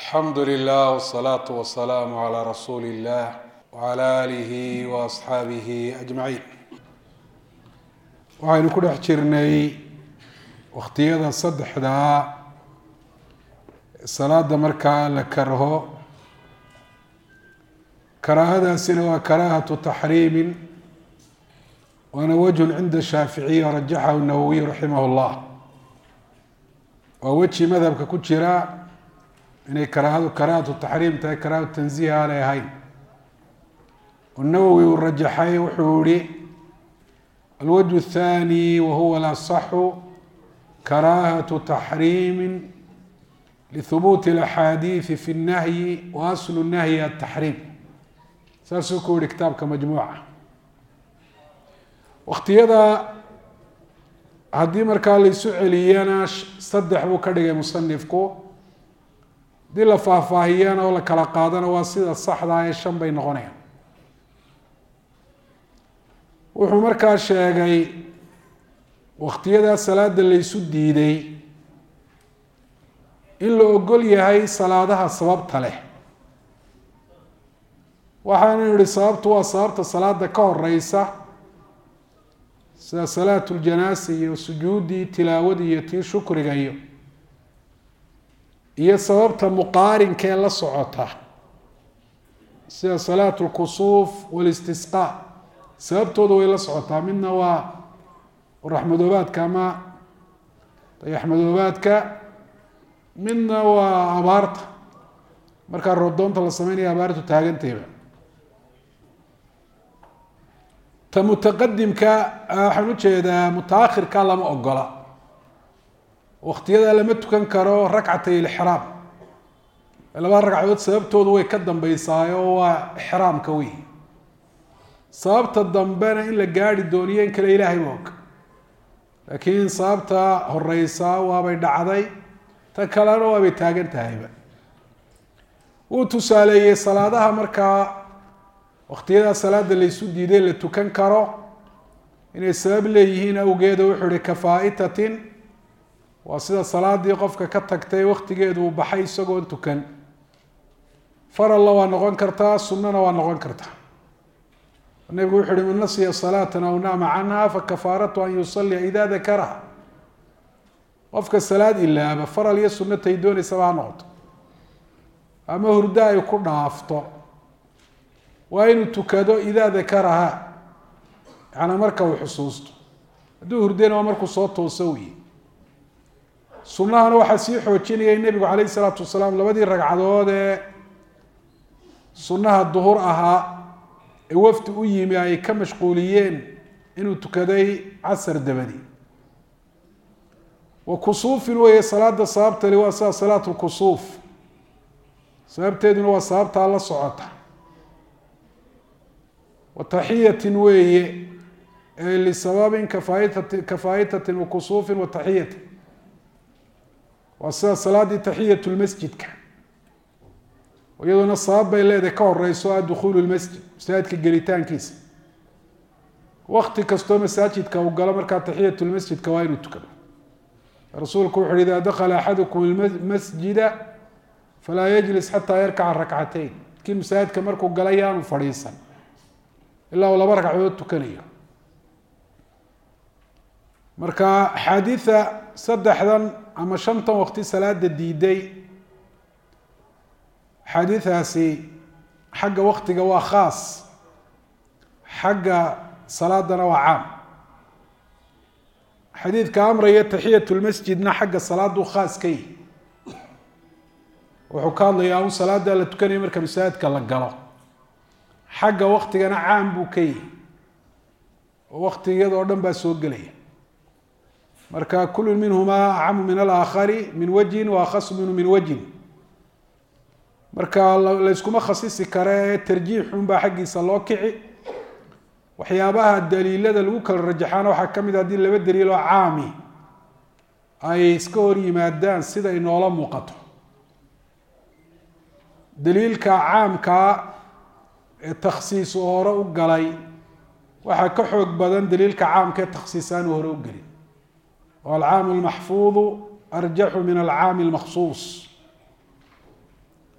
alxamdu lilah wsalaatu wasalaamu calaa rasuuli illah wcala aalihi wa asxaabihi ajmaciin waxaynu ku dhex jirnay wakhtiyada saddexdaa salaada markaa la karho karaahadaasina waa karaahatu taxriimin waana wajhun cinda shaaficiya rajaxahu nawowiy raximah llah waa weji madhabka ku jira inay karaahadu karaahatu taxriim tahay karaahatu tanziih aanay ahayn nawowi uu rajaxay wuxuu yihi alwajه الthani wahuwa alaصxu karaahatu taxriimi lihubuuti اlaxaadiiثi fi الnahyi wa aslu الnahyi ataxriim saasuu ku yihi kitaabka majmuuca waktiyada haddii markaa laisu celiyana saddex buu ka dhigay musanifku haddii la faahfaahiyana oo la kala qaadana waa sida saxdaa ee shan bay noqonayaan wuxuu markaa sheegay wakhtiyadaa salaada laysu diiday in la ogol yahay salaadaha sababta leh waxaanu yihi sababtu waa sababta salaada ka horeysa sida salaatu ljanaasa iyo sujuuddii tilaawadii iyo tii shukriga iyo iyo sababta muqaarinka ee la socota sida salaatu lkusuuf walistisqaa sababtooda way la socotaa midna waa raxmadoobaadka ama dayaxmadoobaadka midna waa abaarta markaa roobdoonta la sameynaya abaartu taagantayba ta mutaqadimka waxaan ujeedaa mutaakhirka lama ogola waktiyada lama tukan karo rakcatay ilxraam laba ragcadood sababtoodu way ka dambeysaayo waa ixraamka wey sababta dambena in la gaari dooniyo in kale ilaahay ma og laakiin sababta horeysaa waabay dhacday ta kalena waabay taagan tahayba wuu tusaaleeyey salaadaha markaa waktiyadaa salaada laysu diiday la tukan karo inay sabab leeyihiin awgeeda wuxuu ihi kafaa-itatin waa sida salaadii qofka ka tagtay waktigeedu uu baxay isagoon tukan faralla waa noqon kartaa sunnana waa noqon kartaa nabigu wuxu uhi man nasiya salaatan aw naama canha fakafaaratu an yusalia ida dakaraha qofka salaad ilaaba faral iyo sunatay dooneysaba ha noqoto ama hurdo ay ku dhaafto waa inuu tukado idaa dakaraha yaana marka uu xusuusto hadduu hurdena waa markuu soo tooso wey sunahana waxaa sii xoojinayay nebigu calayh isalaatu wasalaam labadii ragcadood ee sunaha duhur ahaa ee wafdi u yimi ay ka mashquuliyeen inuu tukaday casar dabadi wa kusuufin weeye salaada sababtali waa sida salaatu lkusuuf sababteeduna waa sababtaa la socota wa taxiyatin weeye ee lisababin kafaaitat kafaa'itatin wa kusuufin wa taxiyatin waa sida salaadii taxiyat lmasjidka iyadoona sabab bay leedahay ka horeyso ah dukhuulu lmasjid masaajidka gelitaankiisa wakti kastoo masaajidka uu galo markaa taxiyat lmasjidka waa inuu tukado rasuulku wuxu uhi ida dakala axadukum masjida falaa yajlis xataa yarkaca rakcateyn kii masaajidka markuu gala yaanu fadhiisan ilaa uu laba ragcadood tukanayo marka axaadiida saddexdan ama shantan waqti salaada diiday axaadiidaasi xagga waktiga waa khaas xagga salaadana waa caam xadiidka amraya taxiyat lmasjidna xagga salaaduu khaas ka yihi wuxuu ka hadlayaa un salaada la tukanaya marka masaajidka la galo xagga waktigana caam buu ka yihi oo waktigiyada oo dhan baa soo gelaya marka kullu minhumaa acamu min alaakhari min wajhin wa akhasu minhu min wajhin marka layskuma khasisi kare ee tarjiixun baa xaggiisa loo kici waxyaabaha daliilada lagu kala rajaxaana waxaa ka mid a haddii laba daliil oo caami ay iska hor yimaadaan sida inoola muuqato daliilka caamkaa ee takhsiis uu hore u galay waxaa ka xoog badan daliilka caamka ee takhsiis aanu hore u gelin alcaamu lmaxfuudu arjaxu min alcaami lmaksuus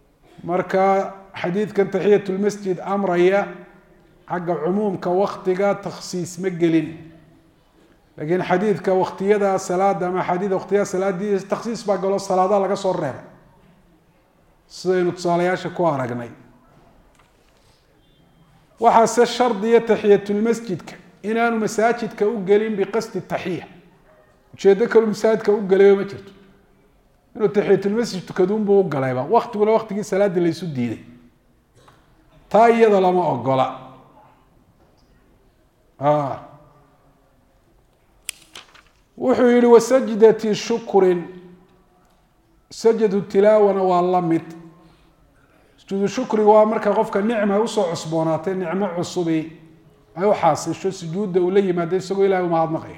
marka xadiidkan taxiyat lmasjid amraya xagga cumuumka waktiga takhsiis ma gelin laakiin xadiidka waktiyada salaada ama axaadiida waktiyada salaadii takhsiis baa galo salaadaha laga soo reebay sidaynu tusaalayaasha ku aragnay waxaase shardiya taxiyatulmasjidka inaanu masaajidka u gelin biqasdi taxiya ujeedo kalu masaajidka u galayba ma jirto inuu taxiyatulmasjid tukaduunbuu u galayba waktiguna waktigii salaadii laysu diiday taa iyada lama ogola wuxuu yihi wasajdati shukrin sajadu tilaawana waa la mid sujuudu shukriga waa marka qofka nicma usoo cusboonaatay nicmo cusubi ay u xaasisho sujuudda uu la yimaado isagoo ilahay umahadnaqaya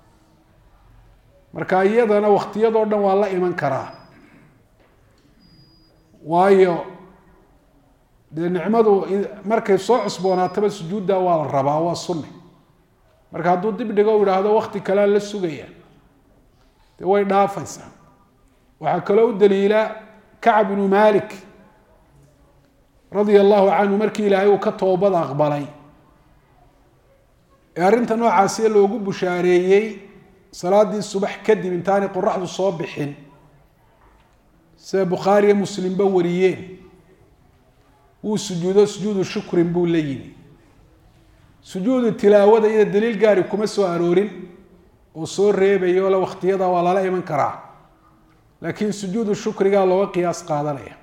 marka iyadana waktiyadoo dhan waa la iman karaa waayo dee nicmadu markay soo cusboonaataba sujuudda waa la rabaa waa sunni marka hadduu dib dhigo u idhaahdo wakti kalea la sugaya dee way dhaafaysaa waxaa kaloo u daliila kacab ibnu malik radia allahu canhu markii ilaahay uu ka toobad aqbalay ee arrinta noocaasiee loogu bushaareeyey salaadii subax kadib intaanay qoraxdu soo bixin sida bukhaariyo muslimba wariyeen wuu sujuudo sujuudu shukrin buu la yimi sujuudu tilaawada iyada daliil gaari kuma soo aroorin oo soo reebayo le waktiyada waa lala iman karaa laakiin sujuudu shukrigaa looga qiyaas qaadanaya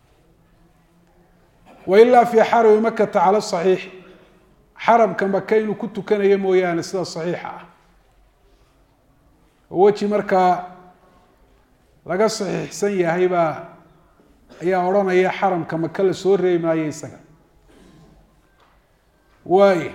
wailaa fii xarami makata cala saxiix xaramka maka inuu ku tukanayo mooyaane sida saxiixa ah oo weji markaa laga saxiixsan yahay baa ayaa odhanaya xaramka maka la soo reebi maayo isaga waayo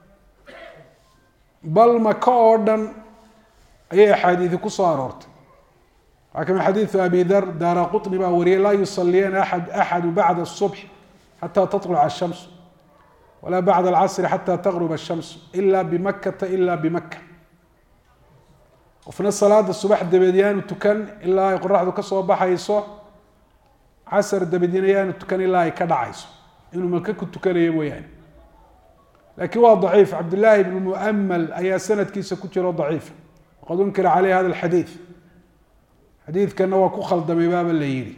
bal maka oo dhan ayay axaadiidi ku soo aroortay waxaa kamid xadiidu abi dar daara quطni baa wariyay laa yusaliyana aad axadu bacda الصubx xata taطluca الshams walaa bacda alcasri xata taqruba الshams ila bimakata ila bimaka qofna salaada subax dabeed yaanu tukan ilaa ay qoraxdu ka soo baxayso casar dabeedina yaanu tukan ilaa ay ka dhacayso inuu maka ku tukanayo mooyaane lakiin waa daciif cabdillaahi ibnu muamal ayaa sanadkiisa ku jiro daciif waqad unkira caleyh hada alxadiid xadiidkana waa ku khaldamay baaba la yihi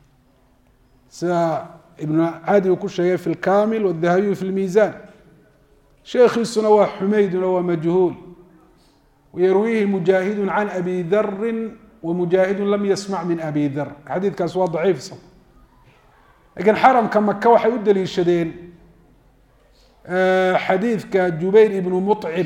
sida ibnu cadi uu ku sheegay fi lkamil wadahabiyu fi lmiisan sheekhiisuna waa xumayduna waa majhuul wayarwiihi mujaahidu can abi darin wamujaahidu lam yasmac min abi dar xadiidkaas waa daciif isag lakiin xaramka maka waxay u daliishadeen xadiidka jubayr ibnu muطcim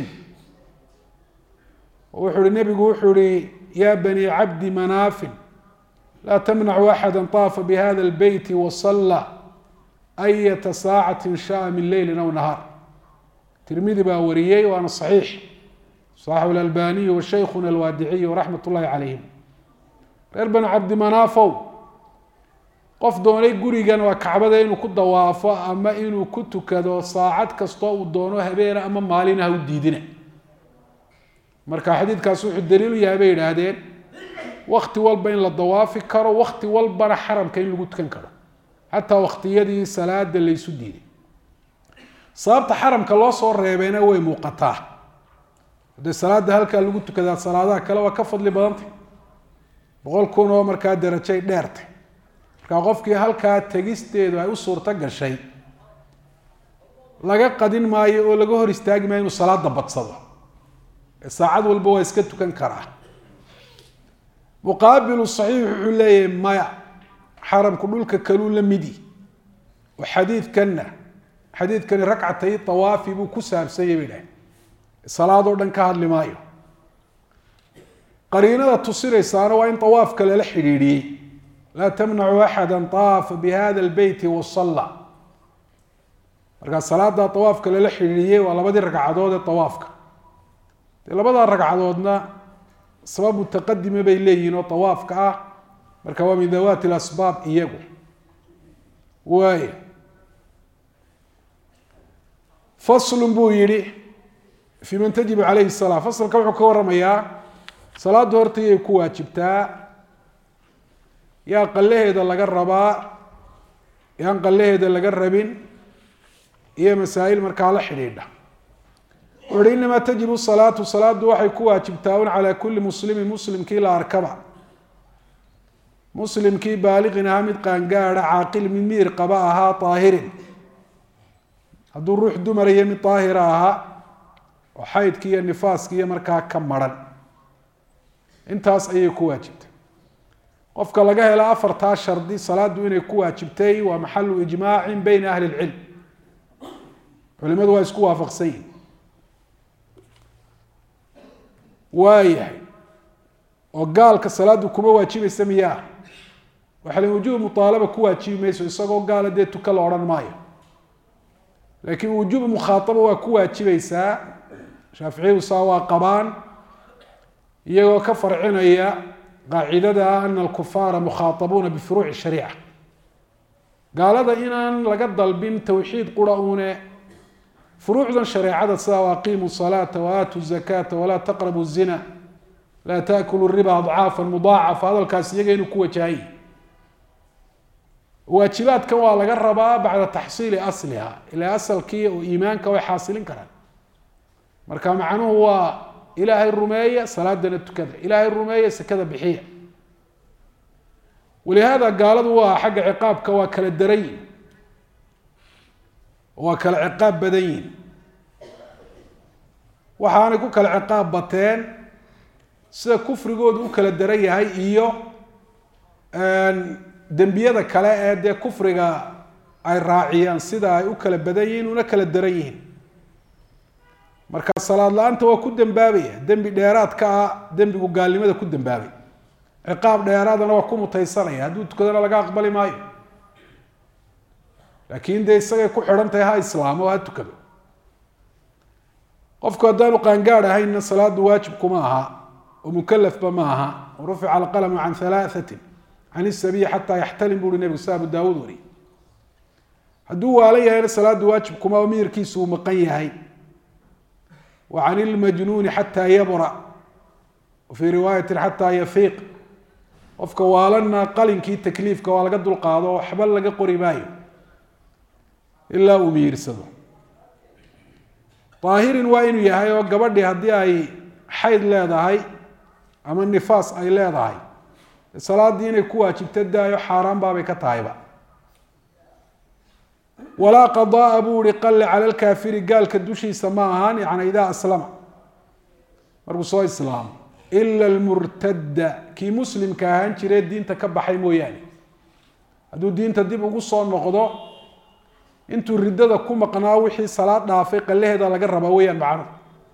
wuxuu hi nebigu wuxuu hi ya bani cabdi manaafin laa tamnacu axada طaafa bihada اlbeyti wasala ayata saacati shaءa min leyli aw nahaar tirmidi baa wariyey waana صaxiix صaxaxu اlalbaniyu washaykuna alwaadiciyu raxmat اllahi calayhim reer bani cabdi manaafow qof doonay gurigan waa kacbada inuu ku dawaafo ama inuu ku tukado saacad kastoo uu doono habeena ama maalina ha u diidina marka xadiidkaas wuxuu daliilu yahay bay yidhaahdeen wakti walba in la dawaafi karo wakti walbana xaramka in lagu tukan karo xataa waktiyadii salaada laysu diiday sababta xaramka loo soo reebeyna way muuqataa hadee salaada halkaa lagu tukadaa salaadaha kale waa ka fadli badantay boqol kun oo markaa darajay dheertay markaa qofkii halkaa tegisteedu ay u suurto gashay laga qadin maayo oo laga hor istaagi maayo inuu salaada badsado ee saacad walba waa iska tukan karaa muqaabilu saxiix wuxuu leeyahay maya xaramku dhulka kaluu la midi oo xadiidkanna xadiidkani ragcatay awaafi buu ku saabsanyay bay dhahay salaadoo dhan ka hadli maayo qariinada tusinaysaana waa in awaafka lala xidhiidhiyey laa tamnacu axada aafa bihada lbeyti wasalla markaa salaada awaafka lala xidhiidhiyey waa labadii ragcadood ee awaafka dee labadaa ragcadoodna sabab mutaqadima bay leeyihiin oo awaafka ah marka waa min dawaati lasbaab iyagu waay faslun buu yihi fi man tajibu calayhi salaa faslka wuxuu ka waramayaa salaaddu horta yay ku waajibtaa yaa qalaheeda laga rabaa yaan qallaheeda laga rabin iyo masaa'il markaa la xidhiidha wuxu uhi inamaa tajibu salaatu salaadu waxay ku waajibtaa un calaa kulli muslimin muslimkii la arkaba muslimkii baaliqin ahaa mid qaangaada caaqil mid miir qaba ahaa daahirin hadduu ruux dumarayo mid daahira ahaa oo xaydki iyo nifaaski iyo markaa ka maran intaas ayay ku waajibtay qofka laga helo afartaa shardi salaadu inay ku waajibtay waa maxalu ijmaacin beyna ahli lcilm culimadu waa isku waafaqsan yihin waayahay oo gaalka salaadu kuma waajibaysa miyaa waxa la wujuub muaalaba ku waajibi mayso isagoo gaala dee tuka la odhan maayo laakiin wujuub mukhaataba waa ku waajibaysaa shaaficiyadu saa waa qabaan iyagoo ka farcinaya qaacidada ah ana alkufaara mukhaatabuuna bifuruuci shariica gaalada inaan laga dalbin towxiid qura une furuucdan shareecada sida waaqiimu salaata waaatu zakaata walaa taqrabu zina laa taakulu riba adcaafa mudaacafa hadalkaas iyaga inuu ku wajahay waajibaadkan waa laga rabaa bacda taxsiili asliha ilaa asalkii oo iimaanka way xaasilin karaan marka macnuhu waa ilaahay rumeeya salaadana tukada ilaahay rumeeya sekada bixiya walihaada gaaladu waa xagga ciqaabka waa kala daran yihin waa kala ciqaab badan yihin waxaanay ku kala ciqaab bateen sida kufrigoodu u kala daran yahay iyo dembiyada kale ee dee kufriga ay raaciyaan sida ay u kala badan yihiin una kala daran yihiin marka salaad la-aanta waa ku dembaabaya dembi dheeraadka ah dembigu gaalnimada ku dembaabay ciqaab dheeraadana waa ku mutaysanaya hadduu tukadana laga aqbali maayo laakiin dee isagay ku xidhan tahay ha islaamo ha tukado qofku haddaanu qaangaad ahaynna salaadu waajib kuma aha oo mukalafba ma aha rufica alqalamu can halaahatin can isabiyi xataa yaxtalim buuhi nebigu sa abu daawuud wari hadduu waalan yahayna salaadu waajib kuma oo miyirkiisu uu maqan yahay wa can ilmajnuuni xataa yabra wa fii riwaayati xataa yafiiq qofka waalanna qalinkii takliifka waa laga dulqaado oo waxba laga qori maayo ilaa uu miyirsado daahirin waa inuu yahay oo gabadhii haddii ay xayd leedahay ama nifaas ay leedahay salaaddii inay ku waajibta daayo xaaraan baabay ka tahayba walaa qadaa buu ihi qalle cala lkaafiri gaalka dushiisa ma ahaan yani idaa aslama markuu soo islaamo ila almurtadda kii muslimka ahaan jiree diinta ka baxay mooyaane hadduu diinta dib ugu soo noqdo intuu riddada ku maqnaa wixii salaad dhaafay qallaheeda laga rabaa weeyaan macnuhu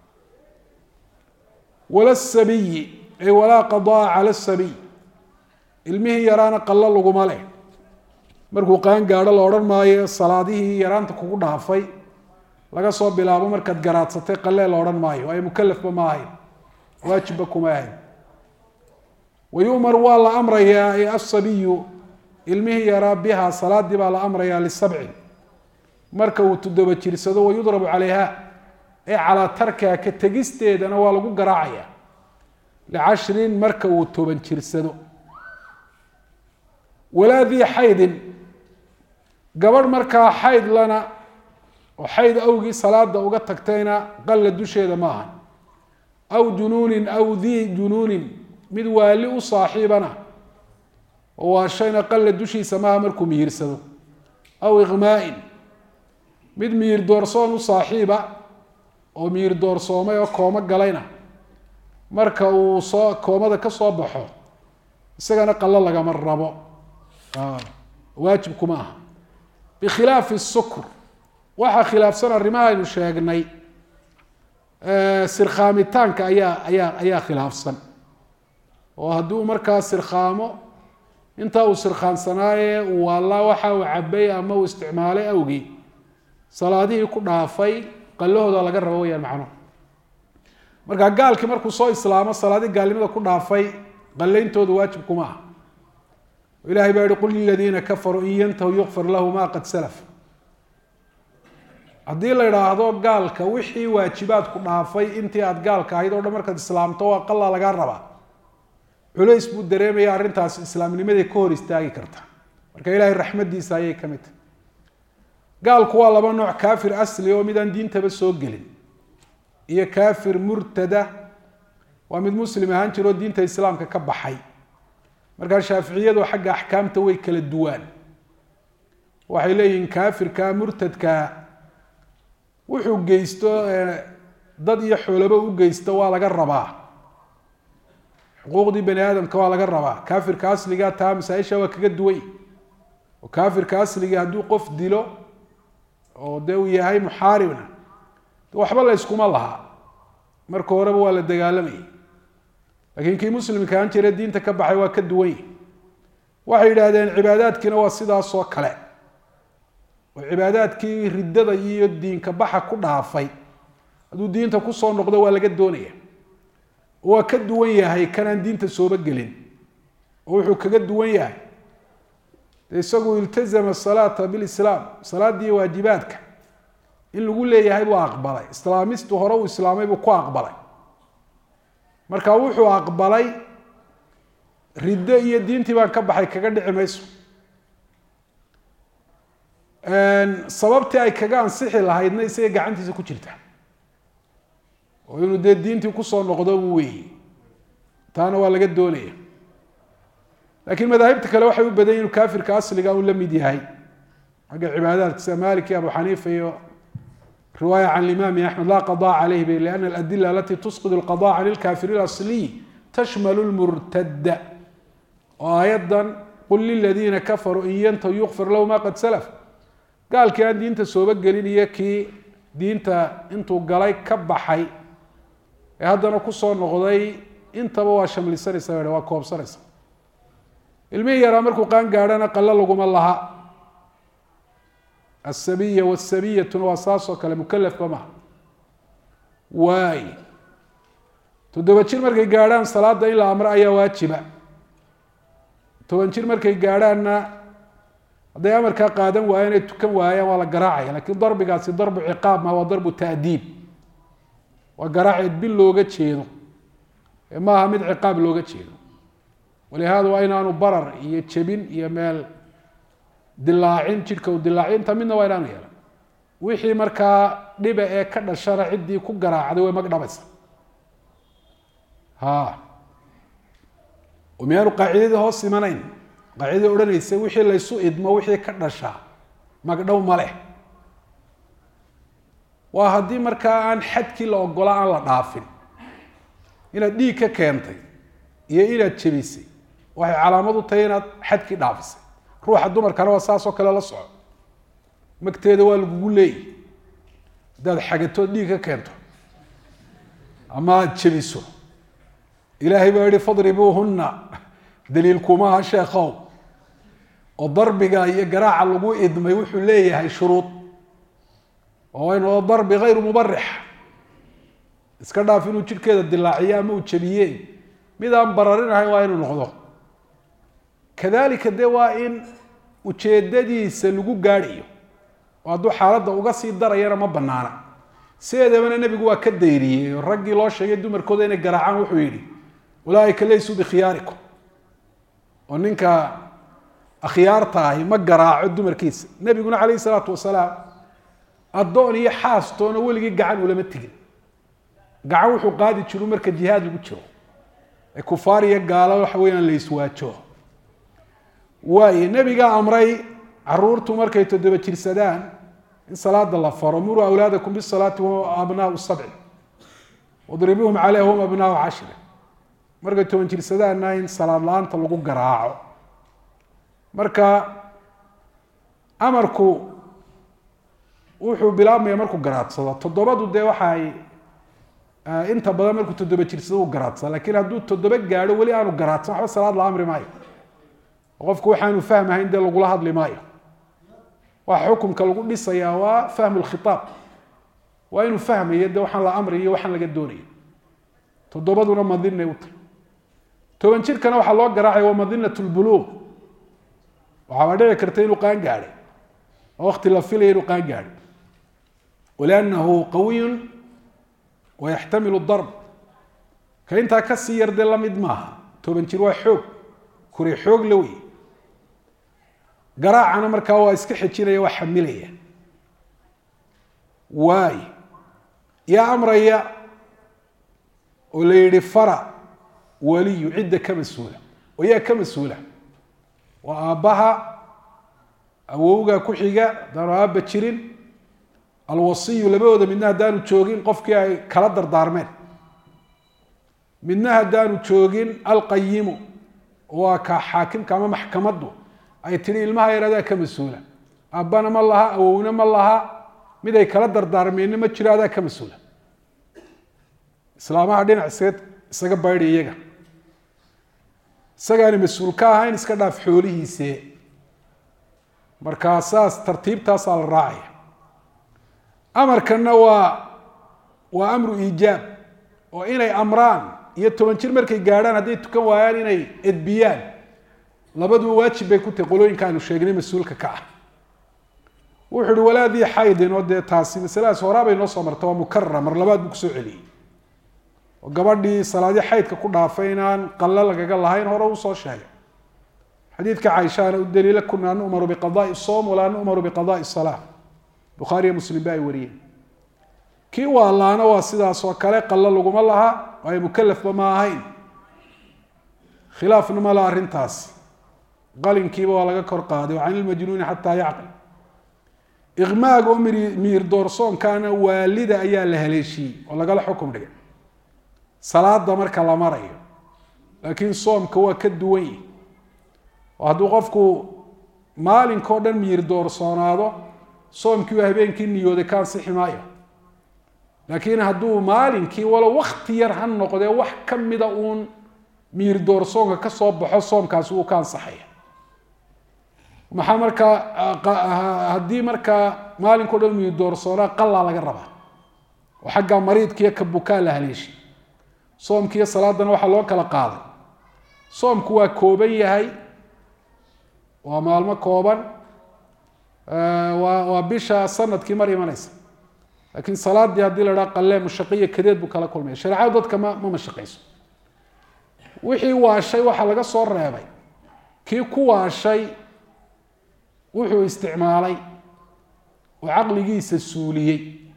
wala sabiyi ay walaa qadaa cala sabiy ilmihii yaraana qallo laguma leh markuu qaan gaadho la odhan maayo salaadihii yaraanta kugu dhaafay laga soo bilaabo markaad garaadsatay qalee la odhan maayo waayo mukalafba ma ahayn waajibba kuma ahayn wayumar waa la amrayaa e asabiyu ilmihii yaraa biha salaadii baa la amrayaa lisabcin marka uu toddoba jirsado wayudrabu calayha ee calaa tarkiha ka tegisteedana waa lagu garaacaya licashrin marka uu toban jirsado walaa dii xaydin gabadh markaa xayd lana oo xayd awgii salaada uga tagtayna qalla dusheeda ma aha aw junuunin aw dii junuunin mid waali u saaxiibana oo waa shayna qalla dushiisa maaha markuu mihirsado aw iqmaa'in mid miyir doorsoon u saaxiiba oo miyir doorsoomay oo koomo galayna marka uu soo koomada ka soo baxo isagana qallo lagama rabo waajib kuma aha bikhilaafi sukr waxaa khilaafsan arrimaha aynu sheegnay sirkhaamitaanka ayaa ayaa ayaa khilaafsan oo haddii uu markaa sirkhaamo intaa uu sirkhaansanaaye uu waallaa waxa uu cabay ama uu isticmaalay awgii salaadihii ku dhaafay qallahooda laga rabo weyaan macnuhu marka gaalkii markuu soo islaamo salaadii gaalnimada ku dhaafay qallayntooda waajib kuma aha ilahay baa yihi qul liladiina kafaruu in yantahu yukfar lahu ma qad salaf haddii la idhaahdo gaalka wixii waajibaadku dhaafay intii aada gaalka ahayd oo dhan markaad islaamto waa qalla lagaa rabaa culays buu dareemaya arrintaasi islaamnimaday ka hor istaagi karta marka ilaahay raxmaddiisa ayay ka mid tahay gaalku waa laba nooc kaafir asli oo mid aan diintaba soo gelin iyo kaafir murtada waa mid muslim ahaan jira oo diinta islaamka ka baxay markaa shaaficiyadu xagga axkaamta way kala duwaan waxay leeyihiin kaafirka murtadka wuxuu geysto dad iyo xoolaba u geysto waa laga rabaa xuquuqdii bani aadamka waa laga rabaa kaafirka asliga taa masaa-isha waa kaga duway oo kaafirka asliga hadduu qof dilo oo dee uu yahay muxaaribna waxba la yskuma laha marka horeba waa la dagaalamayay laakiin kii muslimka aan jira diinta ka baxay waa ka duwany waxay yidhaahdeen cibaadaadkiina waa sidaasoo kale oo cibaadaadkii riddada iyo diinka baxa ku dhaafay hadduu diinta kusoo noqdo waa laga doonaya waa ka duwan yahay kanaan diinta sooba gelin oo wuxuu kaga duwan yahay de isagu iltazama salaata bilislaam salaaddii waajibaadka in lagu leeyahay buu aqbalay islaamistu hore uu islaamay buu ku aqbalay marka wuxuu aqbalay riddo iyo diintii baan ka baxay kaga dhici mayso sababtii ay kaga ansixi lahaydna isaga gacantiisa ku jirta oo inuu dee diintii kusoo noqdo buu weeye taana waa laga doonaya laakiin madaahibta kale waxay u badan inuu kaafirka asliga uu la mid yahay xagga cibaadaadka sida malik iyo abu xaniifa iyo riwaaya can imaami axmed laa qadaa caleyh bay liana aladila alati tusqid alqada can ilkafiri asliy tashmalu lmurtada oo aayadan qul liladiina kafaruu in yantahu yukfir lahu ma qad salaf gaalkii aan diinta sooba gelin iyo kii diinta intuu galay ka baxay ee haddana kusoo noqday intaba waa shamlisanaysa waa koobsanaysa ilmihii yaraa markuu qaan gaadhana qalo laguma laha asabiya wasabiyatuna waa saasoo kale mukalafka maha waay toddoba jir markay gaadhaan salaada in la amro ayaa waajiba toban jir markay gaadhaanna hadday amarkaa qaadan waayeen ay tukan waayaan waa la garaacaya lakiin darbigaasi darbu ciqaab ma waa darbu taadiib waa garaaceed bil looga jeedo ee maaha mid ciqaab looga jeedo walihaada waa inaanu barar iyo jebin iyo meel dilaacin jidhka u dilaacin inta midna waa inaanu yeelan wixii markaa dhiba ee ka dhashana ciddii ku garaacday way magdhabaysa ha oo miyaanu qaacidadii hoos imanayn qaacidadii odhanaysa wixii laysu idmo wixii ka dhashaa magdhow ma leh waa haddii markaa aan xadkii la ogola aan la dhaafin inaad dhiig ka keentay iyo inaad jebisay waxay calaamad u tahay inaad xadkii dhaafisay ruuxa dumarkana waa saas oo kale la soco magteeda waa lagugu leeyahy haddaad xagatood dhiig ka keento ama aada jebiso ilaahay baa yihi fadribuuhunna daliilkumaha sheekhow oo darbiga iyo garaaca lagu idmay wuxuu leeyahay shuruud oo inoo darbi hayru mubarix iska dhaaf inuu jidhkeeda dilaaciyo ama uu jebiye mid aan bararinahayn waa inuu noqdo kadalika de waa in ujeedadiisa lagu gaadhayo oo hadduu xaaladda uga sii darayana ma banaana sideedabana nebigu waa ka dayriyey oo raggii loo sheegay dumarkooda inay garaacaan wuxuu yidhi ulaaika laysuu bikhiyaarikum oo ninka akhyaarta ahi ma garaaco dumarkiisa nebiguna calayhi salaatu wasalaam addoon iyo xaastoona weligii gacan ulama tegin gacan wuxuu qaadi jiru marka jihaad lagu jiro ee kufaar iyo gaalo waxa weeyaan la iswaajo waayo nebigaa amray caruurtu markay toddoba jirsadaan in salaada la faro muruu awlaadakum bisalaati wahum abnaau sabci wadribuuhum caleyha hum abnaau cashri markay toban jirsadaanna in salaad la-aanta lagu garaaco marka amarku wuxuu bilaabmaya markuu garaadsado toddobadu dee waxaay inta badan markuu toddoba jirsado u garaadsada lakiin hadduu toddoba gaadho weli aanu garaadsan waxba salaad la amri maayo qofku waxaanu fahmahayn dee lagula hadli maayo waxa xukunka lagu dhisayaa waa fahmu lkhitaab waa inuu fahmayo de waxaan la amriyo waxaan laga doonayo toddobaduna madinay u tahy toban jirkana waxaa loo garaacaya waa madinat lbuluuq waxaaba dhici karta inuu qaan gaadhay oo wakti la filaya inuu qaan gaadhay waliannahu qawiyun wayaxtamilu darb ka intaa kasii yar dee lamid maaha toban jir waa xoog kuri xoog la wey garaacana markaa waa iska xejinaya waa xamilaya waay yaa amraya oo la yihi fara waliyu cidda ka mas-uula oo yaa ka mas-uula waa aabbaha awowga ku xiga haddaanu aabba jirin alwasiyu labadooda midna haddaanu joogin qofkii ay kala dardaarmeen midna haddaanu joogin alqayimu waa ka xaakimka ama maxkamaddu ay tihi ilmaha yar adaa ka mas-uula aabbana ma laha awowna ma laha mid ay kala dardaarmeenna ma jiro adaa ka mas-uula islaamaha dhinac isaga isaga baydhi iyaga isagaani mas-uul ka ahayn iska dhaaf xoolihiise markaa saas tartiibtaasaa la raacaya amarkanna waa waa amru iijaab oo inay amraan iyo toban jir markay gaadhaan hadday tukan waayaan inay edbiyaan labaduba waajib bay ku tahay qolooyinka aynu sheegnay mas-uulka ka ah wuxu uhi walaadii xaydin oo dee taasi masaladaas horaa bay noo soo marta waa mukarara mar labaad buu kusoo celiyey oo gabadhii salaadii xaydka ku dhaafay inaan qallo lagaga lahayn hore uu soo sheegay xadiidka caaishaana u daliila kunaa nu'maru biqadaai soom walaa nu'maru biqadaai salaa bukhaariyo muslim ba ay wariyeen kii waalaana waa sidaas oo kale qallo laguma laha waayo mukalafba ma ahayn khilaafna ma laha arrintaas qalinkiiba waa laga kor qaaday can ilmajnuuni xataa yacqil iqmaaga oo miir doorsoonkaana waalida ayaa la haleeshiyey oo lagala xukum dhigay salaada marka la marayo laakiin soomka waa ka duwan yihi oo hadduu qofku maalinkao dhan miir doorsoonaado soomkii waa habeenkii niyooday ka ansixi maayo laakiin hadduu maalinkii walo wakti yar ha noqdee wax ka mida uun miir doorsoonka ka soo baxo soomkaasi wuu ka ansaxaya maxaa markaa haddii markaa maalinkao dhan miir doorsoonaa qalaa laga rabaa oo xagga mariidkiiyo ka bukaa la haleeshay soomkiiyo salaadana waxaa loo kala qaaday soomku waa kooban yahay waa maalmo kooban waa waa bisha sanadkii mar imanaysa laakiin salaadii haddii la dhaha qalee mushaqiya kadeed buu kala kulmaya shareecadu dadka ma ma mashaqayso wixii waashay waxaa laga soo reebay kii ku waashay wuxuu isticmaalay oo caqligiisa suuliyey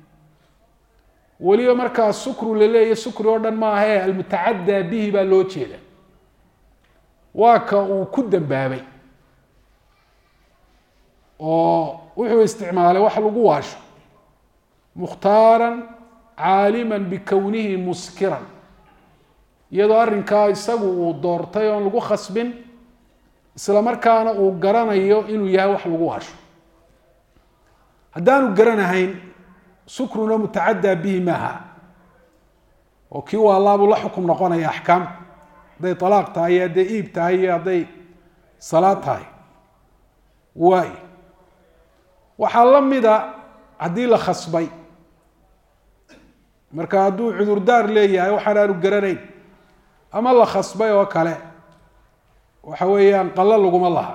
weliba markaa sukru la leeya sukri oo dhan maahae almutacaddaa bihi baa loo jeeda waa ka uu ku dambaabay oo wuxuu isticmaalay wax lagu waasho mukhtaaran caaliman bikownihi muskiran iyadoo arrinkaa isagu uu doortay oon lagu khasbin isla markaana uu garanayo inuu yahay wax lagu waasho haddaanu garanahayn sukruna mutacaddaa bihi maaha oo kii waalaabuu la xukum noqonaya axkaam hadday alaaq tahay iyo hadday iib tahay iyo hadday salaad tahay waay waxaa la mida haddii la khasbay marka hadduu cudurdaar leeyahay waxaan aanu garanayn ama la khasbay oo kale waxa weeyaan qallo laguma laha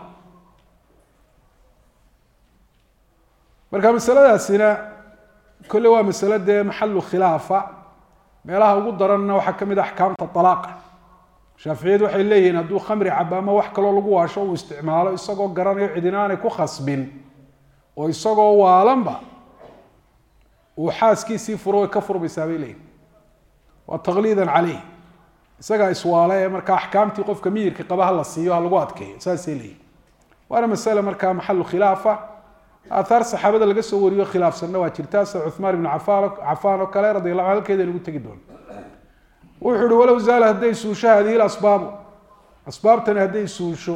marka masaladaasina kolle waa masalo dee maxalu khilaafa meelaha ugu daranna waxaa ka mid a axkaamta alaaqa shaaficiyadu waxay leeyihiin hadduu khamri cabo ama wax kaloo lagu waasho uu isticmaalo isagoo garanayo cidina aanay ku khasbin oo isagoo waalanba uu xaaskiisii furo way ka furmaysaa bay leeyihin waa taqliidan caleyh isagaa iswaale ee markaa axkaamtii qofka miyirka qaba ha la siiyo ha lagu adkeeyo saasay leeyihin waana masale markaa maxalu khilaafa aathaar saxaabada laga soo wariyo khilaafsanna waa jirtaa sida cuhmaan ibnu cafaan cafaan oo kale radi allahu halkeeda lagu tegi doono wuxuu uhi walow zaala hadday suusho hadihi lasbaabu asbaabtani hadday suusho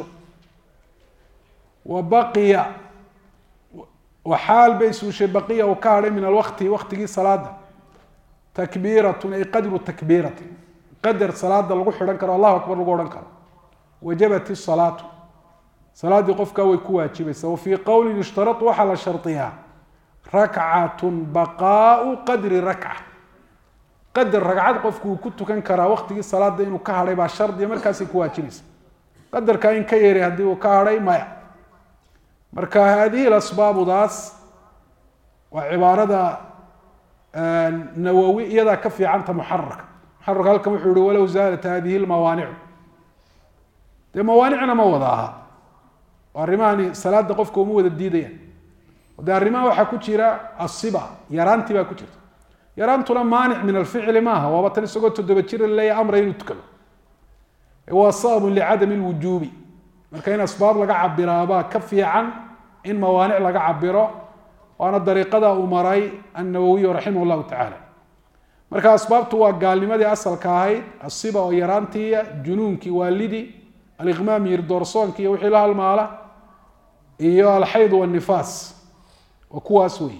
wa baqiya waxaal bay suushay baqiya uu ka hadhay min alwakti waktigii salaada takbiiratun ay qadru takbiiratin qadar salaada lagu xidhan karo allahu akbar lagu odhan karo wajabat isalaatu salaaddii qofkaa way ku waajibaysaa wa fii qowlin yushtarau waxaa la shardiyaa rakcatun baqaau qadri rakca qadar ragcad qofku uu ku tukan karaa waktigii salaada inuu ka hadhay baa shardiya markaasay ku waajibaysa qadarkaa in ka yeray haddii uu ka hadhay maya marka haadihi asbaabudaas waa cibaarada nawowi iyadaa ka fiicanta muxararka muxararka halkan wuxuu yihi walow zaalat hadihi lmawaanicu dee mawaanicna ma wada aha oo arrimahani salaada qofka uma wada diidayaan de arrimaha waxaa ku jira asiba yaraantii baa ku jirta yaraantuna maanic min alficli maaha waaba tan isagoo toddoba jira laleeya amra inuu tukado waa sababun licadami lwujuubi marka in asbaab laga cabiraabaa ka fiican in mawaanic laga cabiro waana dariiqada uu maray annawowiyu raximah llahu tacaala marka asbaabtu waa gaalnimadii asalka ahayd asiba oo yaraantiiya junuunkii waalidii aliqmaam yirdoorsoonki iyo wixii la halmaala iyo alxayd wanifaas waa kuwaas wey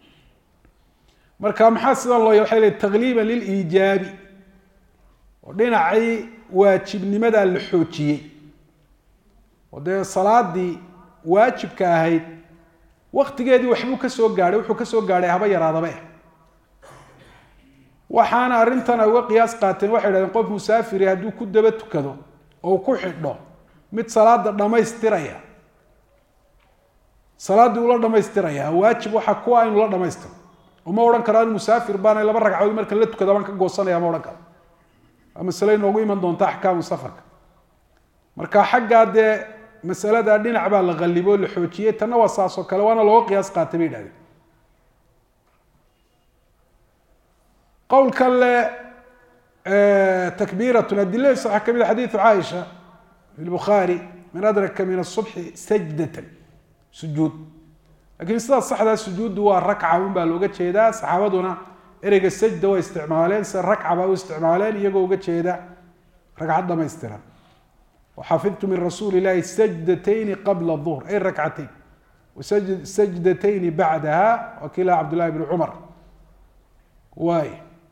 marka maxaa sidan loo waxay le takliiba liliijaabi oo dhinacii waajibnimadaa la xoojiyey oo dee salaadii waajibka ahayd waktigeedii waxbuu ka soo gaadhay wuxuu ka soo gaadhay haba yaraadabe waxaana arrintan ay uga qiyaas qaateen waxay dhahdeen qof musaafiri hadduu ku daba tukado oo ku xidho mid salaada dhammaystiraya salaaddii ula dhamaystiraya waajib waxaa kuwa inu la dhamaystiro uma odhan karo an musaafir baana laba ragcadood marka la tukada baan ka goosanaya ma odhan karo waa masale inoogu iman doonta axkaamu safarka marka xaggaa dee masalada dhinac baa la qalibo o la xoojiyey tanna waa saas oo kale waana looga qiyaas qaatay bay idhahdeen qowlkan le takbiiratun adiladiisa waxaa kamid a xadiidu caaisha fi lbukhaari man adraka min asubxi sajdatan sujuud lakiin sidaas saxdaa sujuuddu waa rakca un baa looga jeedaa saxaabaduna ereyga sajda way isticmaaleen se rakca baa u isticmaaleen iyagoo uga jeeda ragcad dhamaystiran waxafidtu min rasuuli ilahi sajdatayni qabla duhr ay rakcatayn sajdatayni bacdaha waa kii laha cabdullahi bn cumar waay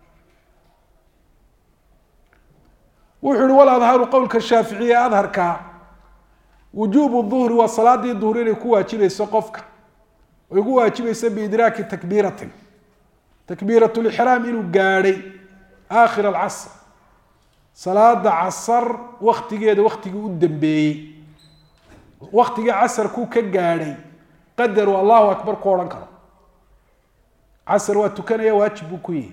wuxuu ihi wal adharu qowlka shaaficiye adharka wujuubu duhri waa salaadii duhur inay ku waajibayso qofka ay ku waajibayso biidraaki takbiiratin takbiirat lixraam inuu gaadhay aakhir alcasr salaada casar waktigeeda waktigii u dambeeyey waktigii casarkuu ka gaadhay qadaru allahu akbar ku odhan karo casar waa tukanaya waajib buu ku yihi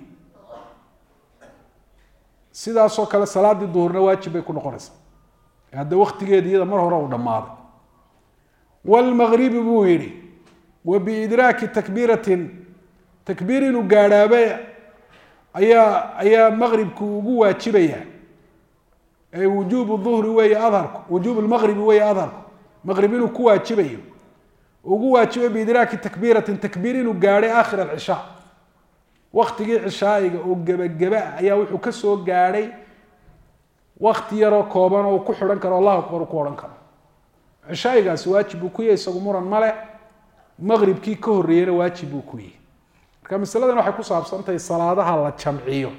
sidaasoo kale salaadii duhurna waajib bay ku noqonaysaa hadda waktigeedi iyada mar hore uu dhammaaday wlmagribi buu yihi wa biidraaki takbiiratin takbiir inuu gaadhaaba ayaa ayaa maqribku ugu waajibaya ee wujuubu duhri weeye adharku wujuub lmaqribi weeye adharku maqrib inuu ku waajibayo ugu waajibay biidraaki takbiiratin takbiir inuu gaadhay aakhir alcishaa waktigii cishaa'iga oo gebageba ah ayaa wuxuu ka soo gaadhay wakti yaroo kooban oo ku xidhan karo allahu akbar uu ku odhan karo cishaa'igaasi waajib buu ku yahay isagu muran male maqribkii ka horreeyena waajib buu ku yahay marka masaladan waxay ku saabsantahay salaadaha la jamciyo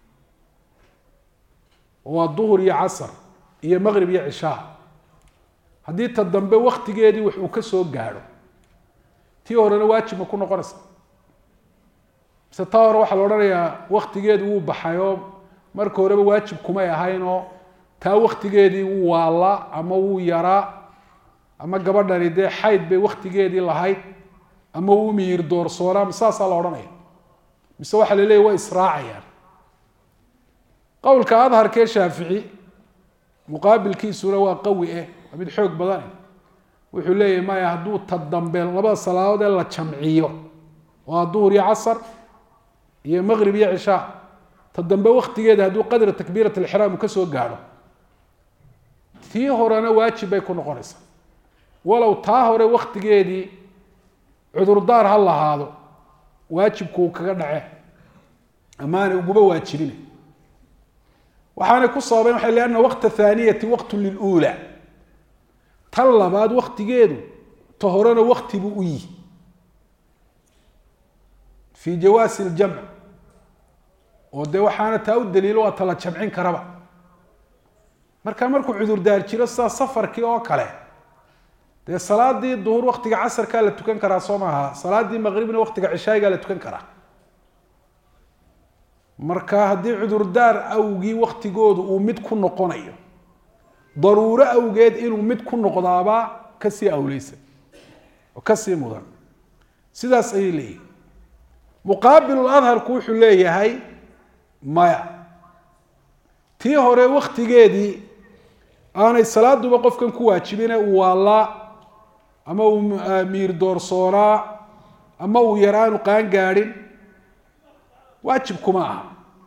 waa duhur iyo casar iyo maqrib iyo cishaa haddii ta dambe waktigeedii wax uu ka soo gaadho tii horena waajib ma ku noqonaysa mise taa hore waxaa la odhanayaa waktigeedu wuu baxay oo marka horeba waajib kumay ahayn oo taa waktigeedii wuu waallaa ama wuu yaraa ama gabadhani dee xayd bay waktigeedii lahayd ama wuu miyir doorsoonaa ma saasaa la odhanaya mise waxaa la leeyahy way israacayaan qowlka adharkee shaafici muqaabilkiisuna waa qawi eh waa mid xoog badane wuxuu leeyahay maya hadduu ta dambe labada salaadood ee la jamciyo waa duhur iyo casar iyo maqrib iyo cishaa ta dambe waktigeeda hadduu qadra takbiirat alixraam uu ka soo gaadho tii horena waajib bay ku noqonaysaa walow taa hore waktigeedii cudurdaar ha lahaado waajibku uu kaga dhace amaanay uguba waajibina waxaanay ku sababeen waxay lianna waqta thaaniyati waqtu liluula tan labaad waktigeedu ta horena wakti buu u yihi fii jawaasi ljamc oo dee waxaana taa u daliilo waa tala jamcin karaba marka markuu cudurdaar jiro sidaa safarkii oo kale dee salaadii duhur waktiga casarkaa la tukan karaa soo maaha salaadii maqribna waktiga cishaayigaa la tukan karaa marka haddii cudurdaar awgii waktigoodu uu mid ku noqonayo daruuro awgeed inuu mid ku noqdaabaa kasii awleysan oo kasii mudan sidaas ayay leeyihin muqaabilu adharku wuxuu leeyahay maya tii hore waktigeedii aanay salaaduba qofkan ku waajibine uu waallaa ama uu miir doorsoonaa ama uu yaraanu qaan gaadhin waajib kuma aha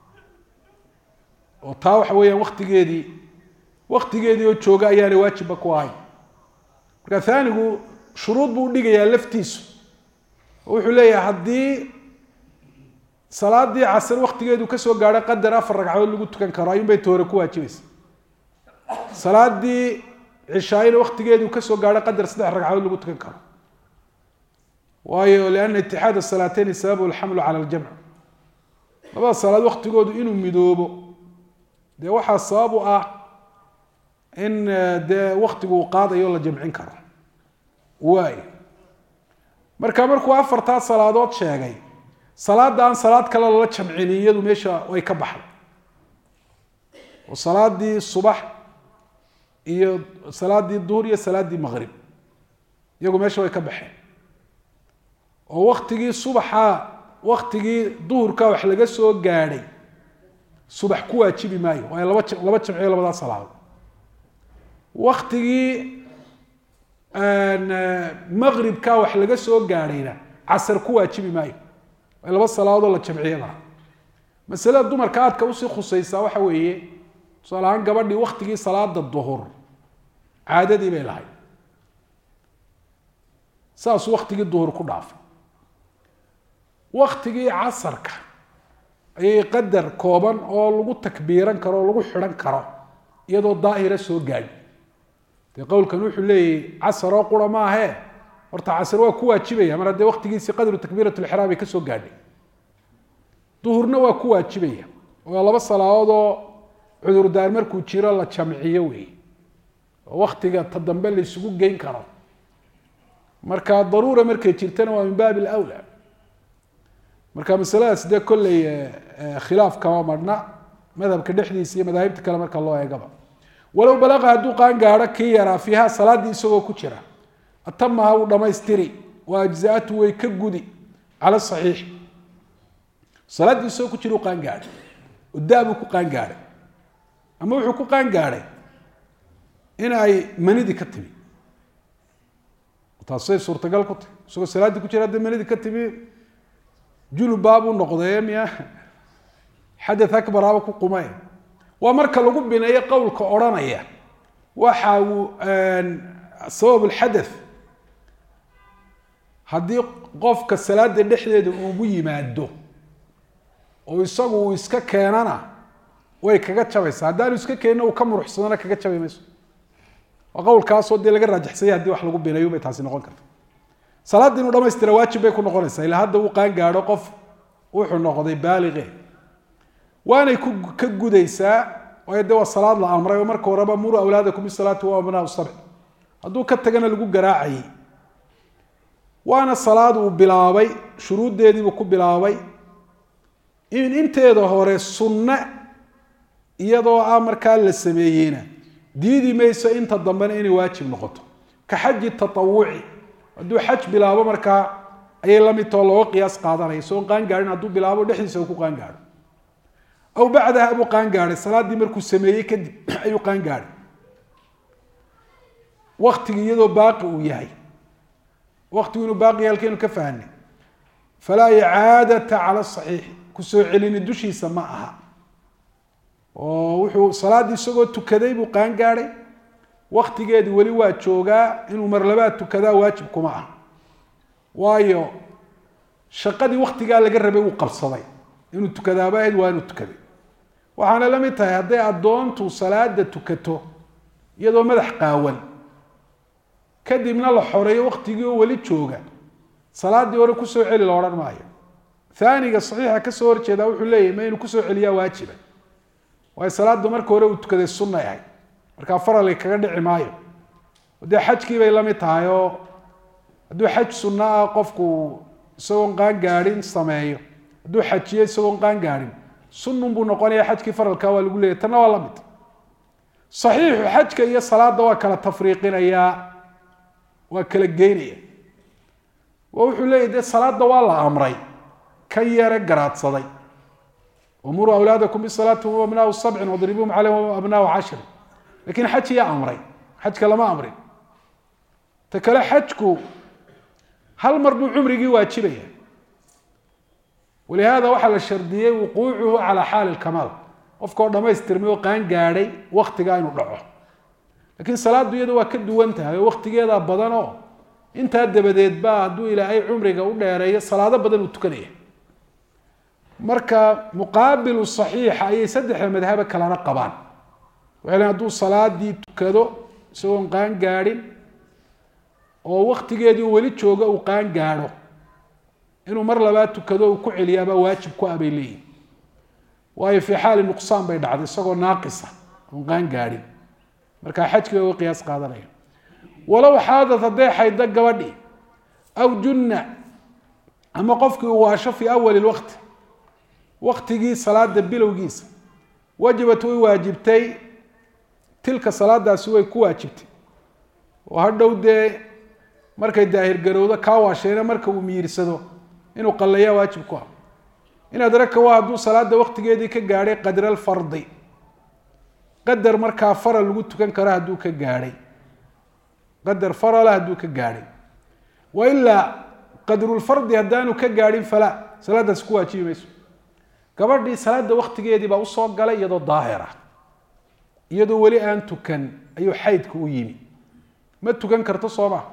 oo taa waxa weeyaan waktigeedii waktigeedii oo jooga ayaanay waajibba ku ahayn marka haanigu shuruud buu udhigayaa laftiisu oo wuxuu leeyahay haddii salaadii casr waktigeedu kasoo gaadho qadar afar ragcadood lagu tukan karo ayuun bay toore ku waajibaysa salaadii cishaayina waktigeedu kasoo gaadho qadar saddex ragcadood lagu tukan karo waayo liana itixaad salaateyni sababu alxamlu cala aljamc labada salaad waktigoodu inuu midoobo dee waxaa sabab u ah in dee waktigu uu qaadayo la jamcin karo waay marka markuu afartaa salaadood sheegay salaada aan salaad kale lala jamcini iyadu meesha way ka baxday oo salaadii subax iyo salaadii duhur iyo salaadii maqrib iyagu meesha way ka baxeen oo waktigii subaxa waktigii duhurka wax laga soo gaadhay subax ku waajibi maayo waayo laba laba jamciyo labadaa salaadood waktigii maqribka wax laga soo gaadhayna casar ku waajibi maayo laba salaadoodoo la jamciye laha masalada dumarka aadka usii khusaysaa waxa weeye tusaale ahaan gabadhii waktigii salaada duhur caadadii bay lahayd saasuu waktigii duhur ku dhaafay waktigii casarka ayay qadar kooban oo lagu takbiiran karo oo lagu xidhan karo iyadoo daahira soo gaadhi dee qowlkan wuxuu leeyahy casar oo qura maahe horta casr waa ku waajibaya mar haddee waktigiisii qadru takbiirat lxraam ay kasoo gaadhay duhurna waa ku waajibaya oo laba salaadood oo cudurdaar markuu jiro la jamciyo wey oo waktiga ta dambe la isugu geyn karo marka daruura markay jirtana waa min baabi lwla marka masaladaas dee kolley khilaaf kama marhna madhabka dhexdiisa iyo madaahibta kale marka loo eegaba walow balaqa hadduu qaan gaadho kii yaraa fiiha salaaddii isagoo ku jira atamaha wuu dhamaystiri wa ajzaatu way ka gudi cala saxiix salaaddii isagoo ku jira u qaan gaadhay oo daabuu ku qaan gaadhay ama wuxuu ku qaan gaadhay in ay manidii ka timi taasay suurtagal ku tahy isagoo salaaddii ku jira hadday manidii ka timi junubbaabuu noqdee miya xadath akbaraaba ku qumay waa marka lagu bineeyo qowlka odhanaya waxa uu sabab lxadath haddii qofka salaada dhexdeeda ugu yimaado oo isagu uu iska keenana way kaga jabaysaa haddaanu iska keenina uu ka muruxsadana kaga jabi mayso waa qowlkaasoo dee laga raajaxsanya hadii wax lagu bineeyo bay taasi noqon karta salaaddii inuu dhamaystira waajib bay ku noqonaysaa ilaa hadda uu qaan gaadho qof wuxuu noqday baaliqe waanay ku ka gudaysaa waayo de waa salaad la amray oo marka horeba muruu awlaadakum bisalaati wa abnaa sabc hadduu ka tagana lagu garaacayay waana salaad uu bilaabay shuruuddeediibuu ku bilaabay in inteeda hore sunne iyadoo ah markaa la sameeyeyna diidi mayso inta dambena inay waajib noqoto ka xaji taawuci hadduu xaj bilaabo markaa ayay la mid tao looga qiyaas qaadanaya soon qaan gaadhin hadduu bilaabo dhexdiisa uu ku qaan gaadho aw bacdaha buu qaan gaadhay salaaddii markuu sameeyey kadib ayuu qaan gaadhay waktigii iyadoo baaqi uu yahay waktigu inuu baaqi yahay halkaynu ka fahanay falaa icaadata cala saxiixi kusoo celini dushiisa ma aha oo wuxuu salaaddii isagoo tukaday buu qaan gaadhay waktigeedii weli waa joogaa inuu marlabaad tukadaa waajib kuma ah waayo shaqadii waktigaa laga rabay wuu qabsaday inuu tukadaaba ahayd waa inuu tukaday waxaana la mid tahay hadday addoontu salaada tukato iyadoo madax qaawan kadibna la xoreeyo waktigii oo weli jooga salaaddii hore kusoo celi la odhan maayo aaniga saxiixa kasoo horjeeda wuxuu leeyahy ma inuu kusoo celiyaa waajiba waayo salaaddu marka hore uu tukaday sunnay ahayd markaa faralga kaga dhici maayo dee xajkii bay la mid tahay oo hadduu xaj sunno ah qofku isagoon qaan gaadhin sameeyo hadduu xajiyo isagoon qaan gaadhin sunnun buu noqonaya xajkii faralka waa lagu leeyahy tanna waa la mid saxiixu xajka iyo salaadda waa kala tafriiqinayaa waa kala geynaya oo wuxuu leeyahy dee salaadda waa la amray kan yare garaadsaday umuruu awlaadakum bisalaati hum abnaau sabcin wadribuuhum caleyhim abnaau cashrin lakin xaj iyaa amray xajka lama amrin ta kale xajku hal mar buu cumrigii waajibaya walihaada waxaa la shardiyey wuquucuhu calaa xaali lkamaal qofkaoo dhamaystirmay oo qaan gaadhay waktigaa inuu dhaco laakiin salaaddu iyada waa ka duwan tahay oo waktigeedaa badan oo intaa dabadeed baa hadduu ilaahay cumriga u dheereeyo salaado badan uu tukanaya marka muqaabilu saxiixa ayay saddexda madhaba kalena qabaan waxay lein hadduu salaadii tukado isagoon qaan gaadhin oo waktigeedii uu weli joogo uu qaan gaadho inuu mar labaad tukado uu ku celiyaabaa waajib ku ah bay leeyihin waayo fii xaali nuqsaan bay dhacday isagoo naaqisa oon qaan gaadhin markaa xajkiga uga qiyaas qaadanaya walow xaadad hadday xaydo gabadhi aw junna ama qofkii uu waasho fii awali lwaqti waktigii salaada bilowgiisa wajabat way waajibtay tilka salaadaasi way ku waajibtay oo hadhow dee markay daahirgarowdo kaa waasheena marka uu miyirsado inuu qalleeyaa waajib ku ah inaad raka waa hadduu salaada waktigeedii ka gaadhay qadra alfardi qadar markaa faral lagu tukan karo hadduu ka gaadhay qadar farala hadduu ka gaadhay wa ilaa qadrulfardi haddaanu ka gaadhin falaa salaadaasi ku waajibi mayso gabadhii salaada waktigeedii baa usoo galay iyadoo daahir ah iyadoo weli aan tukan ayuu xaydka u yimi ma tukan karto soo ma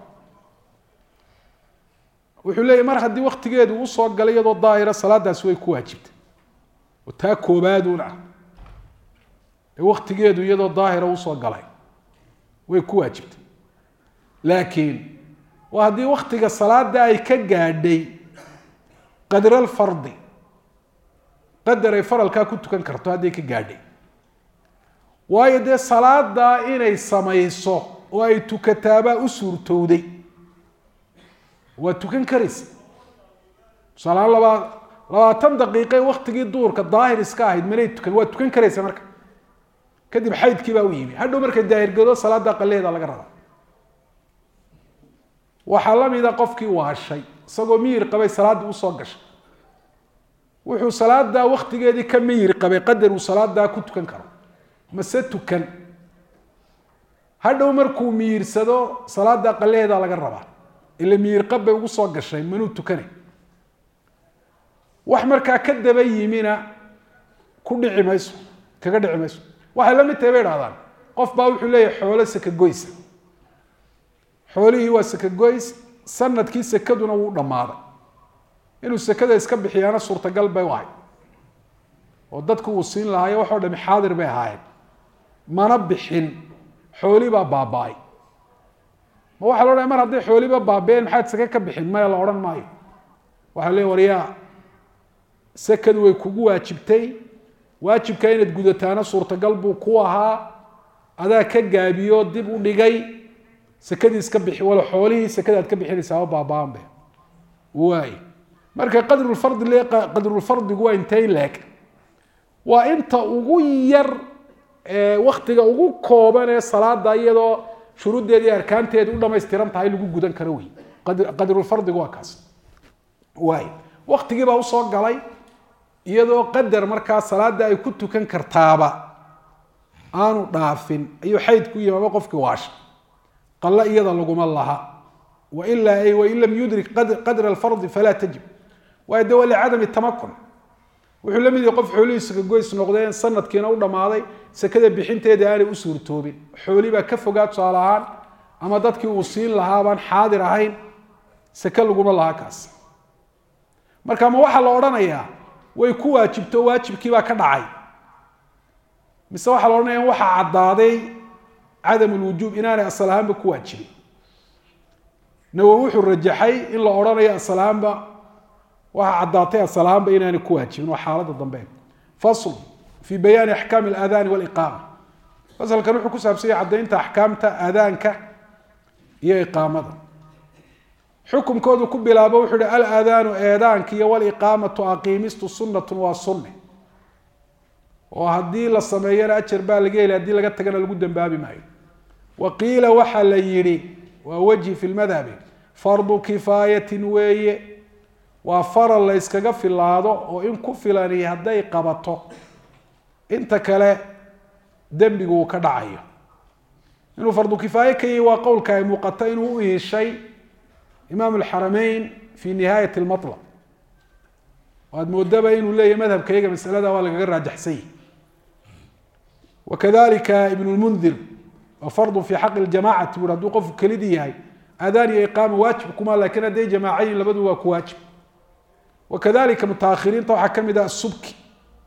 wuxuu leeyahy mar haddii waktigeedu usoo galay iyadoo daahira salaadaasi way ku waajibtay oo taa koobaadun ah ee waktigeedu iyadoo daahira usoo galay way ku waajibtay laakiin waa haddii waktiga salaada ay ka gaadhay qadra alfardi qadar ay faralkaa ku tukan karto hadday ka gaadhay waayo dee salaadaa inay samayso oo ay tukataabaa u suurtowday waa tukan karaysa tusaalahaan labaa labaatan daqiiqe waktigii duurka daahir iska ahayd manay tukan waa tukan karaysa marka kadib xaydkii baa u yimi hadhow markay daahirgado salaada qaleeda laga rabaa waxaa la mida qofkii waashay isagoo miyir qabay salaadii usoo gashay wuxuu salaadaa waktigeedii ka miyir qabay qadar uu salaadaa ku tukan karo mase tukan hadhow markuu miyirsado salaada qaleheeda laga rabaa ila miyirqab bay ugu soo gashay manuu tukanay wax markaa ka daba yimina ku dhici mayso kaga dhici mayso waxay la mid tahay bay idhahdaan qof baa wuxuu leeyahay xoolo sakagoysa xoolihii waa sakagoys sanadkii sakaduna wuu dhammaaday inuu sakada iska bixiyaana suurtagal bay u ahay oo dadku uu siin lahaayo waxoo dhami xaadir bay ahaayeen mana bixin xoolii baa baaba-ay ma waxaa la odhanaya mar hadday xooliba baabeen maxaad sake ka bixin maya la odhan maayo waxaa leey waryaa sakadu way kugu waajibtay waajibkaa inaad gudataana suurtagal buu ku ahaa adaa ka gaabiyo dib u dhigay sakadii iska bixi wala xoolihii sakada aad ka bixinaysaaba baaba-anbe waay marka qadrulfardi le qadrulfardigu waa intay leeg waa inta ugu yar waktiga ugu kooban ee salaada iyadoo shuruuddeeda iyo arkaanteeda u dhamaystiran tahay lagu gudan karo wey qadrulfardigu waa kaas waay waktigii baa usoo galay iyadoo qadar markaa salaada ay ku tukan kartaaba aanu dhaafin ayuu xayd ku yimaama qofkii waasha qalle iyada laguma laha wailaa ay wain lam yudrik qadra alfardi falaa tajib waayo de waa licadami tamakun wuxuu la mid yahay qof xoolihiisa kagoys noqdeen sanadkiina u dhammaaday sakada bixinteeda aanay u suurtoobin xooli baa ka fogaa tusaale ahaan ama dadkii uu siin lahaa baan xaadir ahayn sake laguma laha kaas marka ma waxaa la odhanayaa way ku waajibto waajibkii baa ka dhacay mise waxaa la odhanaya waxaa caddaaday cadam lwujuub inaanay asal ahaanba ku waajibin nawowi wuxuu rajaxay in la odhanayo asal ahaanba waxaa caddaatay asal ahaanba inaanay ku waajibin waa xaaladda dambe fasl fi bayaani axkaami alaadaani waliqaama fasalkan wuxuu ku saabsanya caddaynta axkaamta aadaanka iyo iqaamada xukumkoodu ku bilaabo wuxuu hi alaadaanu eedaanka iyo waliqaamatu aqiimistu sunnatun waa sunne oo haddii la sameeyana ajar baa laga heli haddii laga tagana lagu dambaabi maayo wa qiila waxaa la yidhi waa wejhi fi lmadhabi fardu kifaayatin weeye waa faral la yskaga filaado oo in ku filani hadday qabato inta kale dembigu uu ka dhacayo inuu fardu kifaaye ka yahi waa qowlka ay muuqato inuu u iishay imaam alxarameyn fi nihaayat lmalab aad moodaba inuu leeyahy madhabka iyaga masalada waa lagaga raajaxsan yahi wakadalika ibn lmundir waa fardu fi xaqi ljamacati bui haduu qofku kelidii yahay aadaan iyo iqaama waajib kuma lakin hadday jamaacayin labadu waa ku waajib wakadalika mutaahiriinta waxaa kamid ah asubki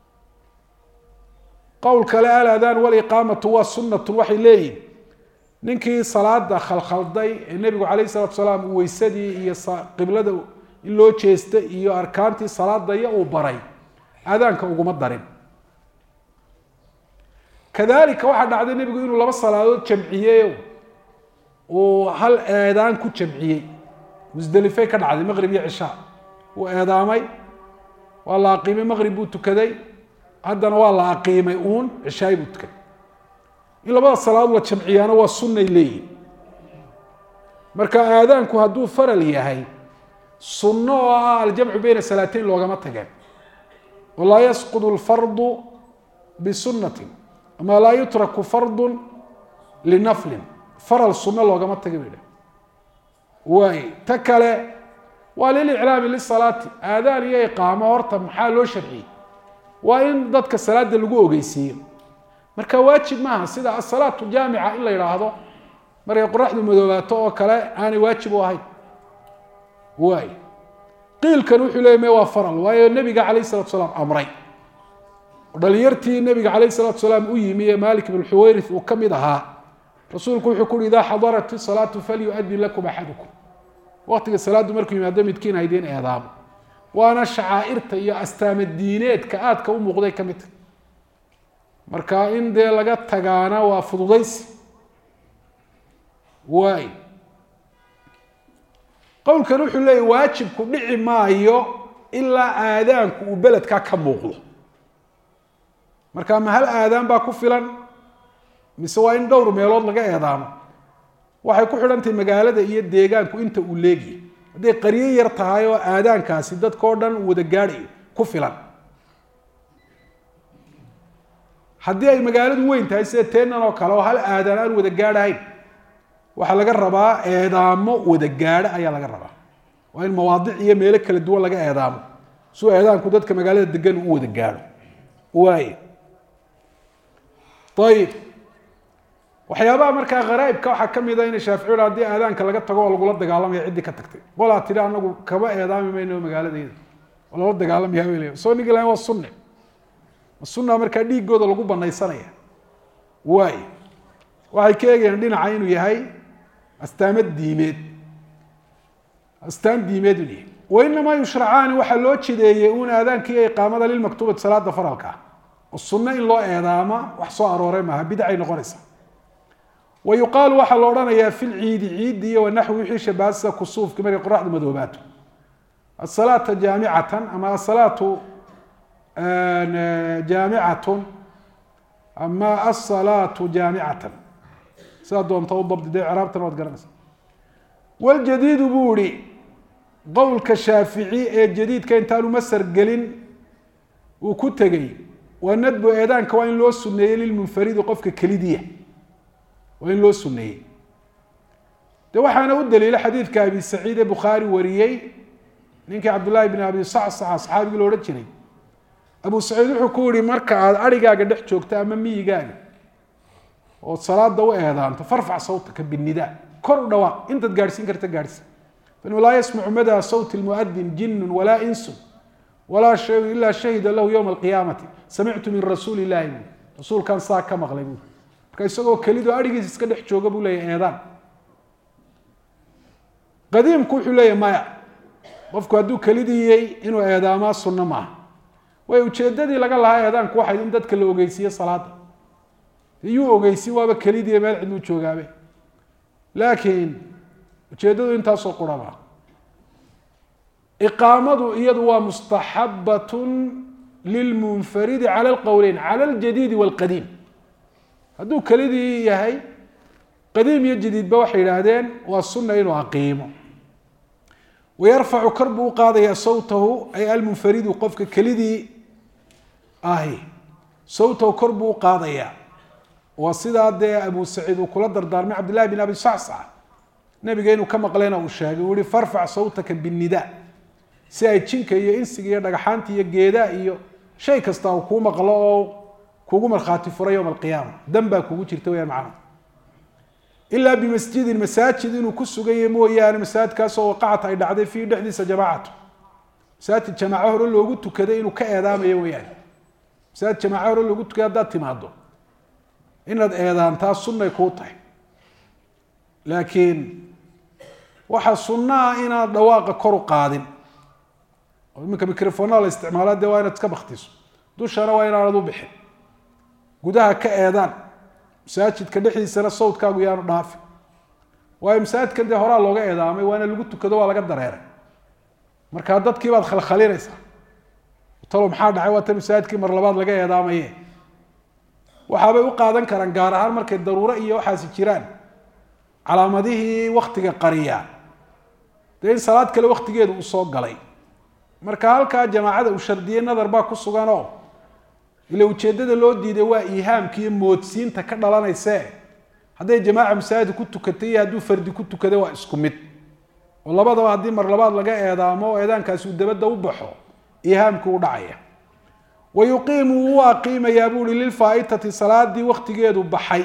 qowl kale aladaan waliqaamatu waa sunatun waxay leeyihin ninkii salaada khalkhalday ee nebigu calayh salatu salaam uu weysadii iyo qiblada in loo jeesta iyo arkaantii salaadaya uu baray aadaanka uguma darin kadalika waxaa dhacday nebigu inuu laba salaadood jamciyeyo uu hal eedaan ku jamciyey musdelifey ka dhacday maqrib iyo cishaa uu eedaamay waa la aqiimay maqrib buu tukaday haddana waa la aqiimay uun cishaay buu tukaday in labada salaadood la jamciyaana waa sunnay leeyihin marka aadaanku hadduu faral yahay sunno oo ah aljamcu beyna salaateyn loogama tageen walaa yasqudu lfardu bisunatin ama laa yutraku fardu linaflin faral sunno loogama taga bay waay ta kale waa liliclaami lisalaati aadaan iyo iqaamo horta maxaa loo sharciyey waa in dadka salaada lagu ogeysiiyo marka waajib maaha sida asalaatu jaamica in la yidhaahdo markay qoraxdu madoobaato oo kale aanay waajib u ahayn waay qiilkan wuxuu leey me waa faral waayo nebiga calayh salatu salaam amray dhalinyartii nebiga calayh salatu salaam u yimi ee malik ibn xuwayrith uu ka mid ahaa rasuulku wuxuu kuhi idaa xadarat isalaatu falyuadin lakum axadukum waqtiga salaaddu markuu yimaado midkiin haydiin eedaamo waana shacaa'irta iyo astaama diineedka aadka u muuqday ka midta marka in dee laga tagaana waa fududaysi waay qowlkan wuxuu leeya waajibku dhici maayo ilaa aadaanku uu beledkaa ka muuqdo marka ma hal aadaan baa ku filan mise waa in dhowr meelood laga eedaamo waxay ku xidhantahay magaalada iyo deegaanku inta uu leegyahy hadday qaryo yar tahay oo aadaankaasi dadka o dhan wada gaadhayo ku filan haddii ay magaaladu weyn tahay sida teenan oo kale oo hal aadaan aan wada gaadhahayn waxaa laga rabaa eedaamo wada gaadho ayaa laga rabaa waa in mawaadic iyo meelo kala duwan laga eedaamo suu eedaanku dadka magaalada degan u wada gaadho waay ayib waxyaabaha markaa kharaa'ibka waxaa kamid a ina shaaficiyul haddii aadaanka laga tago oo lagula dagaalamaya ciddii ka tagtay qolaa tidhi anagu kama eedaami mayno magaaladeeda oo lala dagaalamaya bay leeyihin soo nigi lahayn waa sunne ma sunna markaa dhiigooda lagu banaysanaya waay waxay ka eegayaan dhinaca inuu yahay astaamo diimeed astaan diimeed inuu yahay wainamaa yushracaani waxaa loo jideeyey uun aadaanka iyo iqaamada lilmaktuubati salaada faralka oo sunno in loo eedaama wax soo aroore maaha bidcay noqonaysa wa yuqaalu waxaa la odhanayaa fi lciidi ciiddi iyo wanaxwi wixii shabaha sida kusuufki markay qoraxdu madoobaato asalaata jaamicatan ama asalaatu jaamicatun ama asalaatu jaamicatan sidaa doonta u dabdi dee ciraabtana waad garanaysa waljadiidu buu ihi qowlka shaafici ee jadiidka intaanu masar gelin uu ku tegey waa nadbu eedaanka waa in loo suneeyey lilmunfaridi qofka kelidiya waa in loo suneeyey de waxaana u daliila xadiidka abi saciid ee bukhaari wariyey ninkii cabdullaahi bn abi sacsac asxaabigii lo odhan jiray abu saciid wuxuu ku yihi marka aada arigaaga dhex joogto ama miyigaaga ood salaada u eedaanto farfac sawtaka binidaa kor u dhawaaq intaad gaadhsiin karta gaadhsi fainuu laa yasmacu madaa sawti lmuadin jinun walaa insun walaa shayun ilaa shahida lahu yowma alqiyaamati samictu min rasuuli illahi bui rasuulkan saa ka maqlay bui marka isagoo kelidoo arigiisa iska dhex jooga buu leeyahy eedaan qadiimku wuxuu leeyahy maya qofku hadduu kelidiyey inuu eedaamaa sunno maaha way ujeedadii laga lahaa eedaanku waxay in dadka la ogeysiiye salaada yuu ogeysin waaba kelidii meel ciduu joogaabe laakiin ujeedadu intaasoo quraba iqaamadu iyadu waa mustaxabatun lilmunfaridi cala alqowleyn cala aljadiidi walqadiim hadduu kelidii yahay qadiim iyo jadiidba waxay yidhaahdeen waa sunna inuu aqiimo wayarfacu kor buu uqaadayaa sawtahu ay almunfaridu qofka kelidii ahi sawtahu kor buu uqaadayaa waa sidaa dee abu saciid uu kula dardaarmay cabdillahi bin abi sacsac nabiga inuu ka maqlayna uu sheegay uu yihi farfac sawtaka binnida si ay jinka iyo insiga iyo dhagaxaanta iyo geedaa iyo shay kasta uu kuu maqlo oo kugu markhaati furay yowma alqiyaama dan baa kugu jirta weyaan macnaha ilaa bimasjidin masaajid inuu ku suganya mooyaane masaajidkaasoo waqacat ay dhacday fiihi dhexdiisa jamaacatu masaajid jamaaco hore loogu tukaday inuu ka eedaamayo mooyaane masaajid jamaaco hore loogu tukaday haddaad timaado inaad eedaantaa sunnay kuu tahay laakiin waxaa sunnaha inaad dhawaaqa kor u qaadin oo iminka microfonaa la isticmaala dee waa inaad iska baktiso dushana waa inaanad u bixin gudaha ka eedaan masaajidka dhexdiisana sawdkaagu yaanu dhaafin waayo masaajidkan dee horaa looga eedaamay waana lagu tukado waa laga dareeray markaa dadkii baad khalkhalinaysaa talo maxaa dhacay waa ta masaajidkii mar labaad laga eedaamaye waxaabay u qaadan karaan gaar ahaan markay daruuro iyo waxaasi jiraan calaamadihii waktiga qariya dee in salaad kale waktigeedu uu soo galay marka halkaa jamaacada uu shardiyey nadar baa ku sugan oo ila ujeeddada loo diiday waa iihaamka iyo moodsiinta ka dhalanayse hadday jamaaca masaajid ku tukatay iyo hadduu fardi ku tukaday waa isku mid oo labadaba haddii mar labaad laga eedaamo oo eedaankaasi uu dabadda u baxo iihaamkii u dhacaya wa yuqiimu wuu aqiimayaa buu uhi lilfaaitati salaadii waktigeedu baxay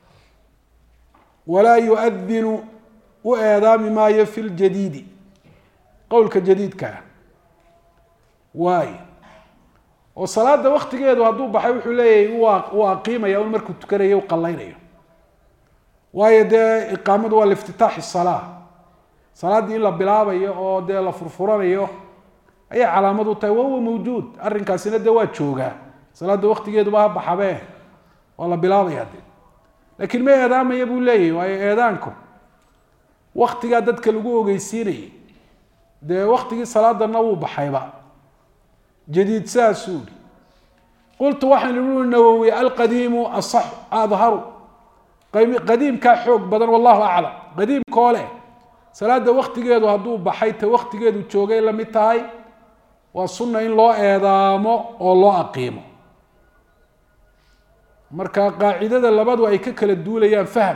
walaa yuadinu u eedaami maayo fi ljadiidi qowlka jadiidkaa waay oo salaada waktigeedu hadduu baxay wuxuu leeyahay uu aqiimaya un markuu tukanayo u qallaynayo waayo dee iqaamadu waa liftitaaxi salaa salaaddii in la bilaabayo oo dee la furfuranayo ayay calaamad u tahay wahuwa mawjuud arrinkaasina dee waa joogaa salaada waktigeeduba ha baxabe waa la bilaabaya de laakiin ma eedaamaya buu leeyahy waayo eedaanku waktigaa dadka lagu ogeysiinayay dee waktigii salaadana wuu baxayba jadiid saasuu ihi qultu waxaan ihi nawowi alqadiimu asaxu adharu qadiimkaa xoog badan wallahu aclam qadiimkoo leh salaada waktigeedu hadduu baxay ta waktigeedu joogay la mid tahay waa sunna in loo eedaamo oo loo aqiimo marka qaacidada labadu ay ka kala duulayaan fahm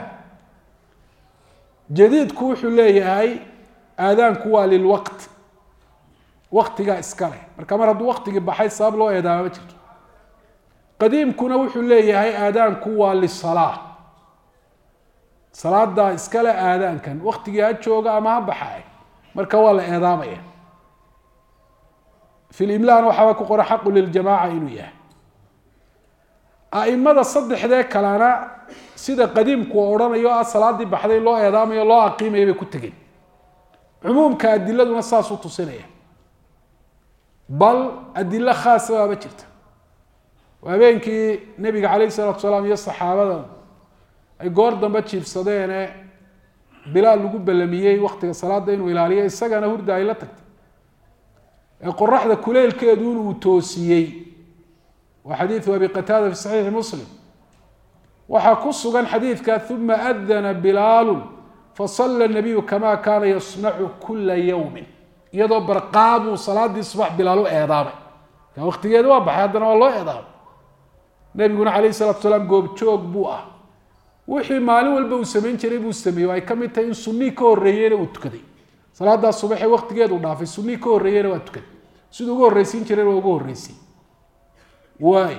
jadiidku wuxuu leeyahay aadaanku waa lilwaqt waktigaa iska leh marka mar hadduu waktigii baxay sabab loo eedaama ma jirto qadiimkuna wuxuu leeyahay aadaanku waa lisalaa salaadaa iskale aadaankan waktigii ha jooga ama ha baxay marka waa la eedaamaya fi limlaana waxaaba ku qoran xaqu liljamaaca inuu yahay aimada saddexdee kalena sida qadiimku odhanayo ah salaadii baxday loo eedaamayo loo aqiimaya bay ku tegeen cumuumka adiladuna saasuu tusinaya bal adilo khaasa baaba jirta habeenkii nebiga calayh isalaatu salaam iyo saxaabada ay goor dambe jiibsadeene bilaal lagu ballamiyey waktiga salaada inuu ilaaliyo isagana hurda ay la tagtay ee qoraxda kuleylkeedu inuu toosiyey waa xadiidu abi qataada fi saxiixi muslim waxaa ku sugan xadiidka uma adana bilaalu fasala nabiyu kama kaana yasnacu kula yawmin iyadoo barqaabuu salaadii subax bilaal u eedaamay ka waktigeeda waa baxay haddana waa loo eedaamay nabiguna calayh salatu salaam goobjoog buu ah wixii maalin walba uu samayn jiray buu sameeyey o ay ka mid tahay in sunii ka horreeyeyna uu tukaday salaadaa subaxee waktigeedu dhaafay sunii ka horreeyeyna waa tukaday siduu uga horreysiin jirayna waa uga horreysay waay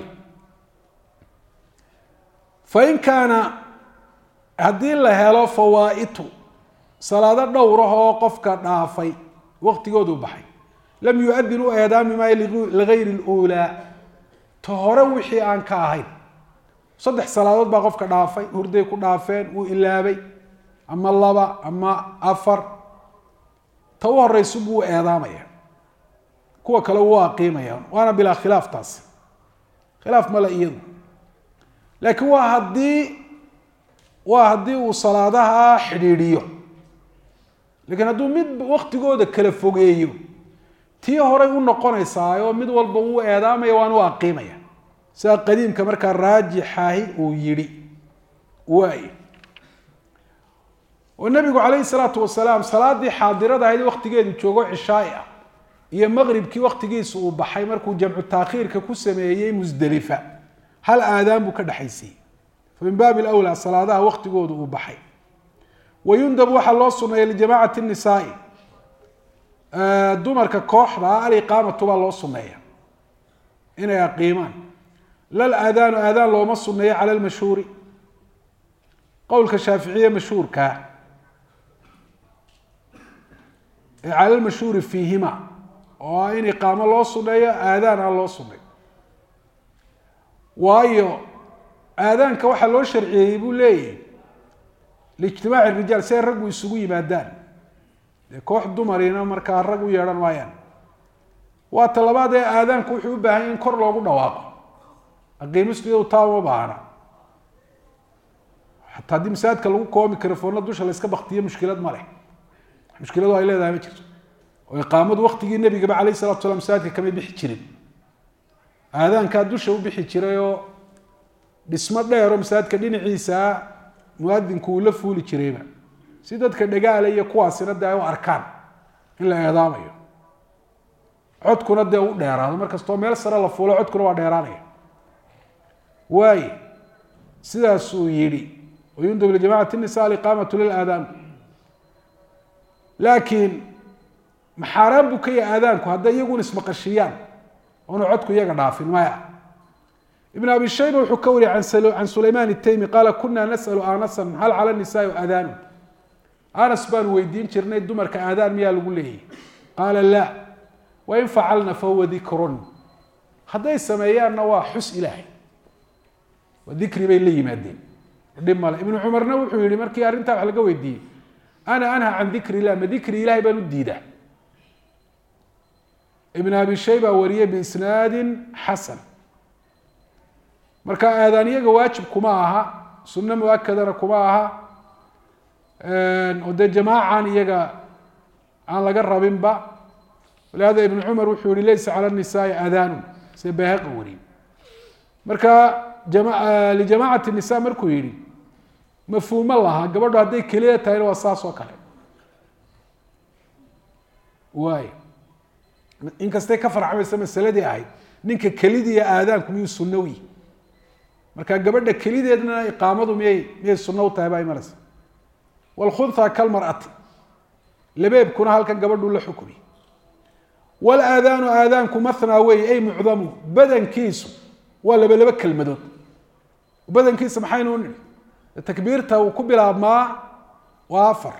fain kaana haddii la helo fawaa'itu salaado dhowrah oo qofka dhaafay waktigoodu baxay lam yu-adin u eedaami maayo ligayri luulaa ta hore wixii aan ka ahayn saddex salaadood baa qofka dhaafay hurday ku dhaafeen wuu ilaabay ama laba ama afar ta u horeysu buu u eedaamaya kuwa kale wuu aqiimaya waana bilaa khilaaf taasi khilaaf male iyadu laakiin waa haddii waa haddii uu salaadaha xidhiidhiyo lakiin hadduu mid waktigooda kala fogeeyo tii horay u noqonaysaa oo mid walba wuu eedaamaya waan u aqiimaya sidaa qadiimka markaa raajixahi uu yidhi waay oo nabigu calayhi salaatu wasalaam salaadii xaadirada ahayd waktigeedu joogo cishaai ah iyo maqribkii waktigiisa uu baxay markuu jamcu taakhiirka ku sameeyey musdelifa hal aadaan buu ka dhexaysiiyey famin baabi lwlaa salaadaha waktigoodu uu baxay wayundab waxaa loo suneeya lijamacati nisaai dumarka kooxda aliqaamatu baa loo suneeya inay aqiimaan lal aadaanu aadaan looma suneeyo cala lmashhuuri qowlka shaaficiye mashhuurkaa ee cala lmashhuuri fiihima oo ah in iqaamo loo suneeyo aadaan aan loo suneeyo waayo aadaanka waxaa loo sharciyeeyey buu leeyahy liijtimaaci rijaal si ay raggu isugu yimaadaan dee koox dumarina markaa rag u yeedhan maayaan waa ta labaad ee aadaanku wuxuu u baahan yahy in kor loogu dhawaaqo aqiimistu taa uma baahna xataa haddii masaajidka lagu koobo microfoonna dusha la iska baktiyo mushkilad ma leh mushkiladu ay leedahay ma jirto oo iqaamadu waktigii nebigaba alayh salatu slam masaajidka kamay bixi jirin aadaankaa dusha u bixi jiray oo dhismo dheeroo masaajidka dhinaciisa muadinku uu la fuuli jirayba si dadka dhagaale iyo kuwaasina dee ay u arkaan in la eedaamayo codkuna dee u dheeraado markastoo meel sare la fuulo codkuna waa dheeraanaya waaye sidaasuu yihi wayundab lijamacati nisa aliqaamatu lilaadaan laakiin maxaaraan buu ka yahay aadaanku hadday iyagun ismaqashiyaan oonu codku iyaga dhaafin maya ibn abi shayba wuxuu ka wariyay can sulayman itaymi qaala kuna nas'alu anasan hal cala nisaai aadaanu anas baanu weydiin jirnay dumarka aadaan miyaa lagu leeyahy qaala la wain facalna fahuwa dikrun hadday sameeyaanna waa xus ilaahay waa dikri bay la yimaadeen dhib male ibnu cumarna wuxuu yihi markii arrintaa wax laga weydiiyey ana anha can dikri illah ma dikri ilahay baan u diidaa ibn abi shayba wariyey biisnaadin xasan marka aadaaniyaga waajib kuma aha sunno muakadana kuma aha oo dee jamaacan iyaga aan laga rabinba walihada ibn cumar wuxuu yihi laysa cala nisaai aadaanu se bayhaqi wariye marka lijamacati nisa markuu yihi mafhuumo lahaa gabadho hadday keliya tahayna waa saas oo kale waay inkastay ka farcamaysa masaladii ahayd ninka kelidiiya aadaanku miyuu sunawi marka gabadha kelideedna iqaamadu miyay miyay sunno u tahay baa imanaysa wlkhunha kalmar'ati labeebkuna halkan gabadhuu la xukmi walaadaanu aadaanku mathnaa wey ay mucdamu badankiisu waa laba laba kelmadood badankiisa maxaynu nihi takbiirta uu ku bilaabmaa waa afar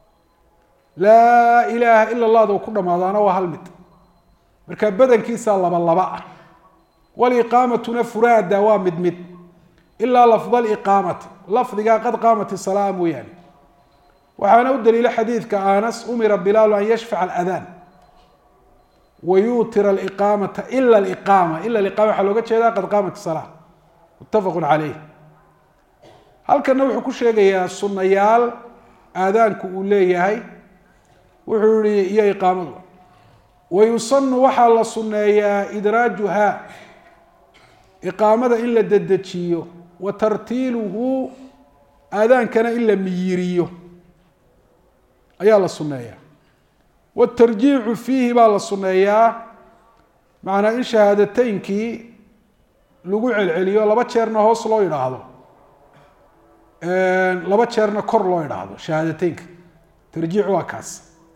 laa ilaaha ila allahda uu ku dhamaadaana waa hal mid marka badankiisa laba laba ah waliqaamatuna furaada waa mid mid ilaa lafda liqaamati lafdigaa qad qaamat isalaa mooyaane waxaana u daliila xadiidka anas umira bilaalu an yashfaca aladaan wayuutira aliqaamata ila aliqaama ila aliqama waxaa looga jeedaa qad qaamat isalaa muttafaqun caleyh halkana wuxuu ku sheegayaa sunayaal aadaanku uu leeyahay wuxuu yihi iyo iqaamadu wayusanu waxaa la suneeyaa idraajuha iqaamada in la dedejiyo wa tartiiluhu aadaankana in la miyiriyo ayaa la suneeyaa watarjiicu fiihi baa la suneeyaa macnaa in shahaadateynkii lagu celceliyo laba jeerna hoos loo yidhaahdo laba jeerna kor loo yidhaahdo shahaadateynka tarjiic waa kaas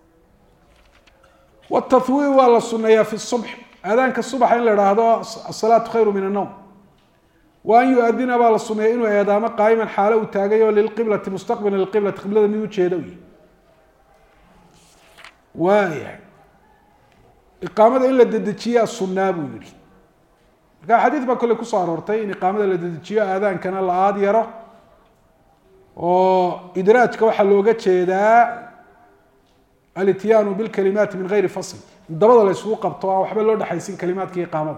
watathwiir waa la suneeyaa fi subx aadaanka subaxa in la idhaahdo asalaatu khayru min annowm wa an yu-adina baa la suneeya inuu eedaamo qaayiman xaalo uu taagayo lilqiblati mustaqbilan lilqiblati qiblada mid ujeeda u waaya iqaamada in la dedejiyaa sunaa buu yihi marka xadiid baa kolley kusoo aroortay in iqaamada la dedejiyo aadaankana la aad yaro oo idraajka waxaa looga jeedaa alityaanu bilkalimaati min gayri fasl dabada la isugu qabto aan waxba loo dhexaysin kalimaadka iqaamada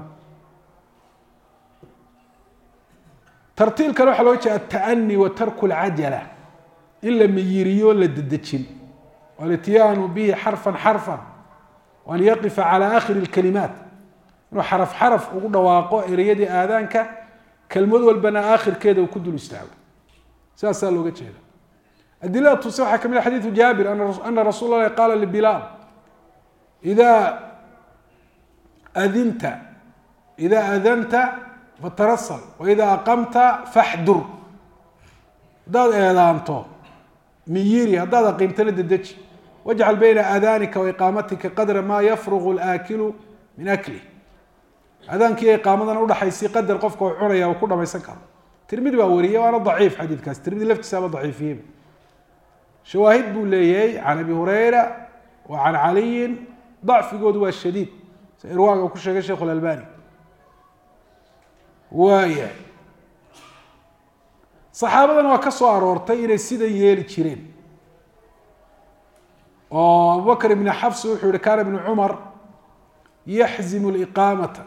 tartiilkana waxaa looga jeeda ataani wa tarku lcajala in la miyiriyo la dedejin walityaanu bihi xarfan xarfan waan yaqifa calى akhiri اkalimaat inuu xaraf xaraf ugu dhawaaqo ereyadii aadaanka kelmad walbana aakhirkeeda uu ku dul istaago sidaasaa looga jeeda adilada tuse waxaa kamid a xadiidu jaabir ana rasuul اlahi qaala lbilaal ida adinta ida adanta fatarasal waida aqamta faxdur haddaad eedaanto miyiri haddaad aqiimtana dedeji wajcal bayna aadaanika wa iqaamatika qadra maa yafrugu laakilu min akli aadaankiiyo iqaamadana udhaxaysi qadar qofka uu cunaya uu ku dhamaysan karo tirmidi baa wariyey waana daciif xadiidkaas tirmidi laftiisaaba daciifiyeyba shawaahid buu leeyahay can abi hurayra wa can caliyin dacfigoodu waa shadiid si irwaaga uu ku sheegay sheikhu lalbani waayahay saxaabadana waa ka soo aroortay inay sidan yeeli jireen oo abubakr ibn xafs wuxuu yihi kana ibnu cumar yaxzimu liqaamata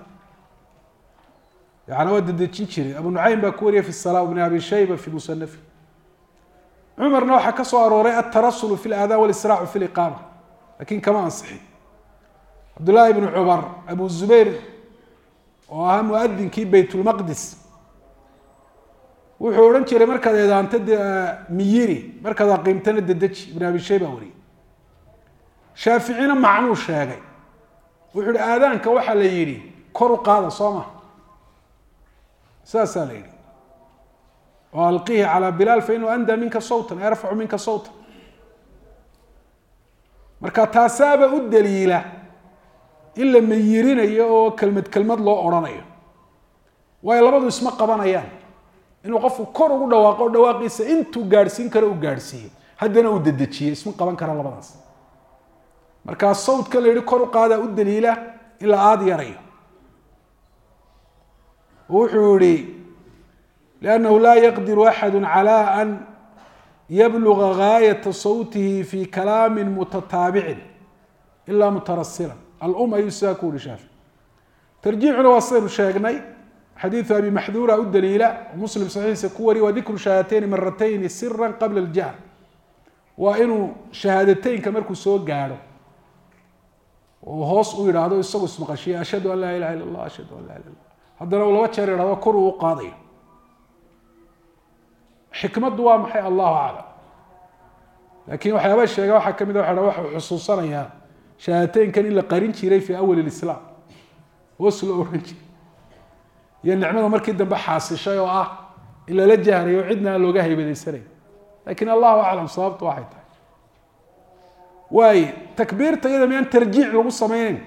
yani waa dedejin jiray abu nucaym baa ku wariyay fi sala ibn abi shayba fi musanafi cumarna waxaa ka soo arooray altarasulu fi laadaan walisraacu fi liqaama lakin kama ansixin cabdullahi ibnu cumar abu zubayr oo ahaa muadinkii baytulmaqdis wuxuu odhan jiray markaad eedaanto de miyiri markaad aqiimtana dedeji ibn abi shayba wariyay shaaficina macnuu sheegay wuxuu hi aadaanka waxaa la yidhi kor u qaada soo ma saasaa la yidhi oo alqihi calaa bilaal fa inuu anda minka sawtan yarfacu minka sawtan marka taasaaba u daliila in la miyirinayo oo kelmad kelmad loo odhanayo waayo labadu isma qabanayaan inuu qofku kor ugu dhawaaqo o dhawaaqiisa intuu gaadhsiin karo uu gaadhsiiyo haddana uu dedejiyo isma qaban kara labadaas markaa sawdka la yihi kor u qaadaa u daliila in la aada yarayo wuxuu yihi liannahu laa yaqdiru axadu calى an yabluga gaayata sawtihi fi kalaami mutataabicin ila mutarasila alum ayuu sidaa ku yihi shaafi tarjiixuna waa sidaynu sheegnay xadiidu abi maxduura u daliila muslim saxiixiisa ku wariy waa dikru shahaadateyni maratayni sira qabla aljahr waa inuu shahaadateynka markuu soo gaadho oo hoos u yidhaahdo isagu ismaqashiya ashhadu an laa ilaha illa allah ashhadu an laa ilah illa haddana uu laba jeer yidhahdo kor uu u qaadayo xikmaddu waa maxay allahu aclam laakiin waxyaaba sheega waxaa ka mid a waa waxau xusuusanayaa shahaadateynkan in la qarin jiray fi awal lislaam hoos loo ohan jiray iyo nicmada markii dambe xaasishay oo ah in lala jahrayo cidna aan looga haybadaysanayn lakin allahu aclam sababtu waxay tahay waaye takbiirta iyada miyaan tarjiic lagu sameyneyn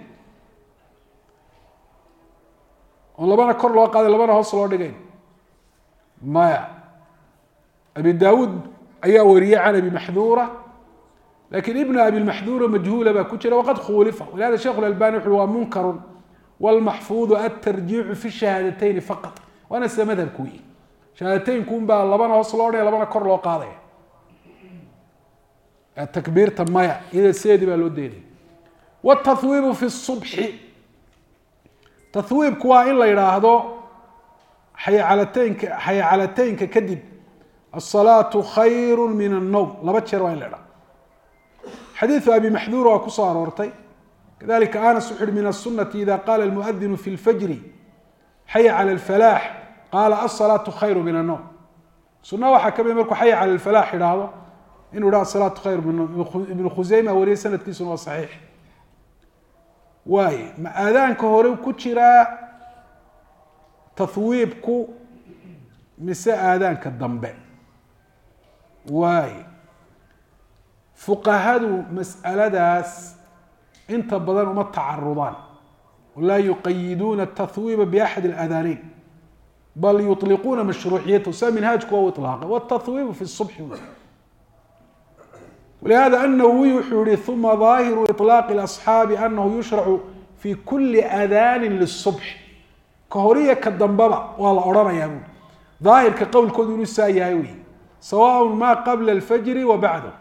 oon labana kor loo qaaday labana hoos loo dhigayn maya abi dawuud ayaa wariyey can abi maxduura lakin ibn abi maxduura majhuula baa ku jira waqad khuulifa walihada sheikh lalbani wuxu waa munkarun wlmaxfuudu atarjiicu fi shahaadateyn faqat waana sida madhabku wi shahaadateynku un baa labana hoos loo dhigay labana kor loo qaadaya takbiirta maya iyada sideedii baa loo daynaya wاtathwiibu fi الصubxi tathwiibku waa in la yidhaahdo xayacalateynka xayacalateynka kadib الصalaaةu khayr min الnowm laba jeer waa in la idhahdo xadiiثu abi maxduur waa kusoo aroortay kadalika anas wuxu uhi min الsunati ida qala اlmuadinu fi اlfajri xaya calى اlfalaax qaala aلsalaaةu khayr min الnowm suna waxaa kamid markuu xaya calى اlfalaax idhaahdo inuu idha asalaatu khayr min ibnu khuseyma wariyay sanadkiisuna waa saxiix waaye ma aadaanka hore ku jiraa tathwiibku mise aadaanka dambe waaye fuqahadu mas'aladaas inta badan uma tacarudaan laa yuqayiduuna tathwiiba biaxad اlaadaaneyn bal yuطliquuna mashruuciyatahu sa minhaajku waa u iطlaaqay wاtathwiibu fi الصubxi ولهذا النووي wuxuu yihi ثuma ظاahiر إطلاq الأصحاaب أنه يuشhرع في kuli أdاn للصبح ka horiya ka dambaba waa la odhanaya bu ظaahirka qowlkoodu inuu saa yahay wy سواء ma qبلa الفجر وبعd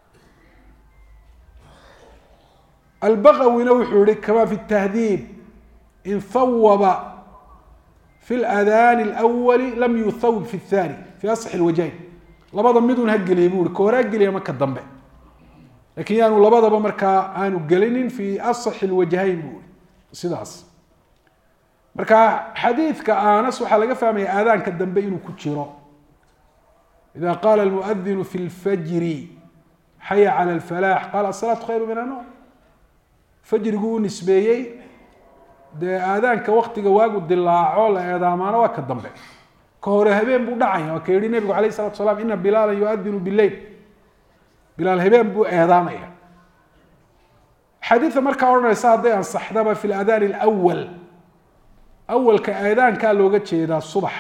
البغwina wuxuu yihi kama في التهذيب in hawba في الأdاn الأول lm yuthawb في الثاني في أصح الوجهين labada midun ha geliya bu i ka hore ha geliya ma ka dambe lakin yaanu labadaba markaa aanu gelinin fi aصx اlwajhayn bu i sidaas marka xadiidka anas waxaa laga fahmaya aadaanka dambe inuu ku jiro ida qala اlmuadinu fi اlfajri xaya calى اlfalax qala aلsalaaةu khayru min الnowm fajrigu u nisbeeyey dee aadaanka waktiga waagu dilaaco la eedaamaano waa ka dambe ka hore habeen buu dhacaya waa ka yihi nebigu alayh salatu salaam ina bilaala yuadinu bileyl bilaal habeen buu eedaamaya xadiida markaa odhanaysa hadday ansaxdaba fi ladaan alawal awalka eedaankaa looga jeedaa subax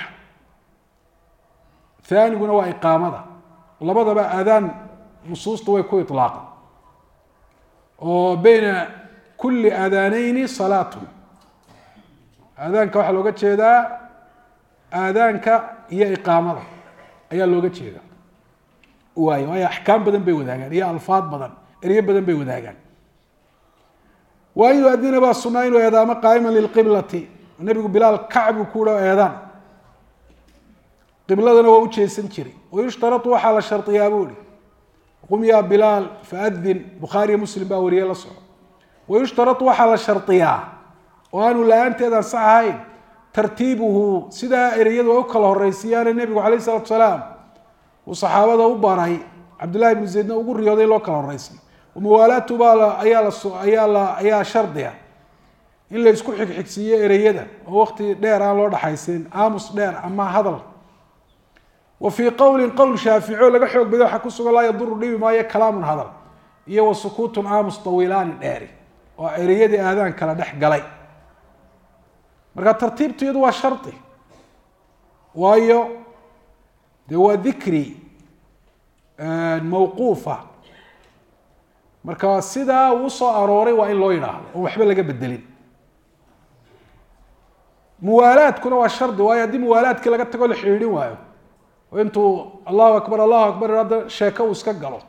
aaniguna waa iqaamada labadaba aadaan nusuusta way ku ilaaqan oo beyna kuli aadaaneyni salaatun aadaanka waxaa looga jeedaa aadaanka iyo iqaamada ayaa looga jeedaa waay waayo axkaam badan bay wadaagaan iyo alfaad badan eryo badan bay wadaagaan waa in yuadina baa sunaa inuu eedaamo qaaiman lilqiblati nabigu bilaal kacbu kuha eedaan qibladana waa u jeesan jiray wayushtarau waxaa la shariyaa buu ihi qum yaa bilaal faadin bukhaariyo muslim baa wariye la soco wayushtarau waxaa la shariyaa oo aanu la-aanteed ansax ahayn tartiibuhu sidaa ereyadu ay u kala horeysiiyaane nebigu alayh salatu salaam uu saxaabada u baray cabdillahi bnu zaydna ugu riyooday loo kala horeysiyo muwaalaatu baa ayaa la ayaa la ayaa shardiga in la isku xigxigsiiyo ereyada oo waqti dheer aan loo dhaxaysin aamus dheer ama hadal wa fii qowlin qowl shaaficio laga xoog bada waxaa ku sugan laa yaduru dhibi maayo kalaamun hadal iyo wa sukuutun aamus tawiilaani dheeri oo ereyadii aadaan kala dhex galay marka tartiibtu iyadu waa shardi waayo dee waa dikri mawquufa marka sidaa uu soo arooray waa in loo yidhaahdo oo waxba laga bedelin muwaalaadkuna waa shardi waayo haddii muwaalaadkii laga tago la xidhiidhin waayo oo intuu allahu akbar allahu akbar hadda sheeko uu iska galo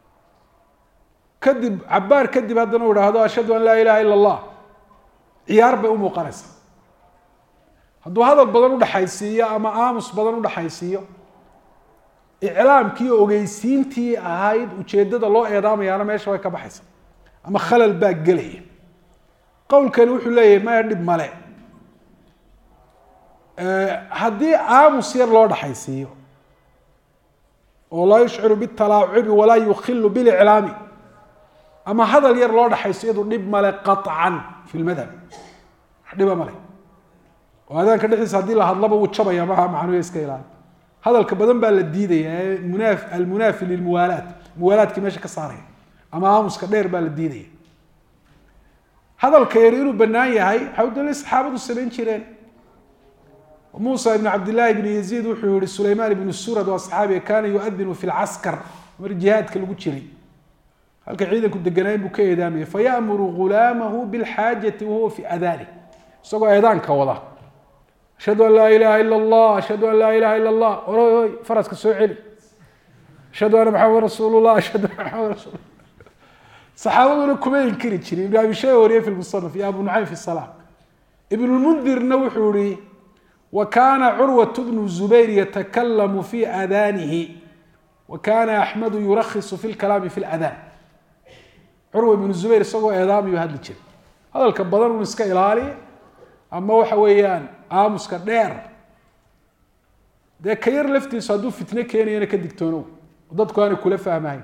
kadib cabaar kadib haddana uu ihahdo ashhadu an laa ilaha ila allah ciyaar bay u muuqanaysaa hadduu hadal badan udhaxaysiiyo ama aamus badan udhaxaysiiyo iclaamkii ogeysiintii ahayd ujeedada loo eedaamayaana meesha way ka baxaysa ama khalal baa gelaya qowlkani wuxuu leeyahay maya dhib male haddii aamus yar loo dhaxaysiiyo oo laa yushciru bitalaacubi walaa yukilu biliclaami ama hadal yar loo dhaxaysiyo iyadu dhib male qaطcan fi lmadhab wax dhiba male oo adaanka dhexdiisa haddii la hadlaba wuu jabaya maha macnuya iska ilaali hadalka badan baa la diidaya ee muna almunaafi lilmuwaalaat muwaalaadkii meesha ka saaraya ama aamuska dheer baa la diidaya hadalka yar inuu banaan yahay waxaa daliil saxaabadu samayn jireen muusa ibn cabdillahi ibn yaziid wuxuu yihi sulaymaan ibnu surad waa saxaabiga kaana yuadinu fi lcaskar mar jihaadka lagu jiray halka ciidanku deganayn buu ka eedaamaya fayamuru gulaamahu bilxaajati wahuwa fi adaani isagoo eedaanka wada ashhadu an laa ilaha ila allah ashhadu an laa ilaha ila allah oroy oy faraska soo celi ashhadu anna maxamed rasuul llah ashhadu anna maxamed rasul saxaabaduna kuma inkiri jirin ibn abi shayba wariye fi lmusanaf iyo abu nucaym fi salaam ibn lmundirna wuxuu yihi wa kana curwat bnu zubayr yatakalamu fi adaanihi wa kana axmedu yurakhisu fi lkalaami fi ladaan curwa ibnu zubayr isagoo eedaamayu hadli jiray hadalka badan un iska ilaali ama waxa weeyaan aamuska dheer dee ka yar laftiisu hadduu fitno keenayana ka digtoonow dadku aanay kula fahmahayn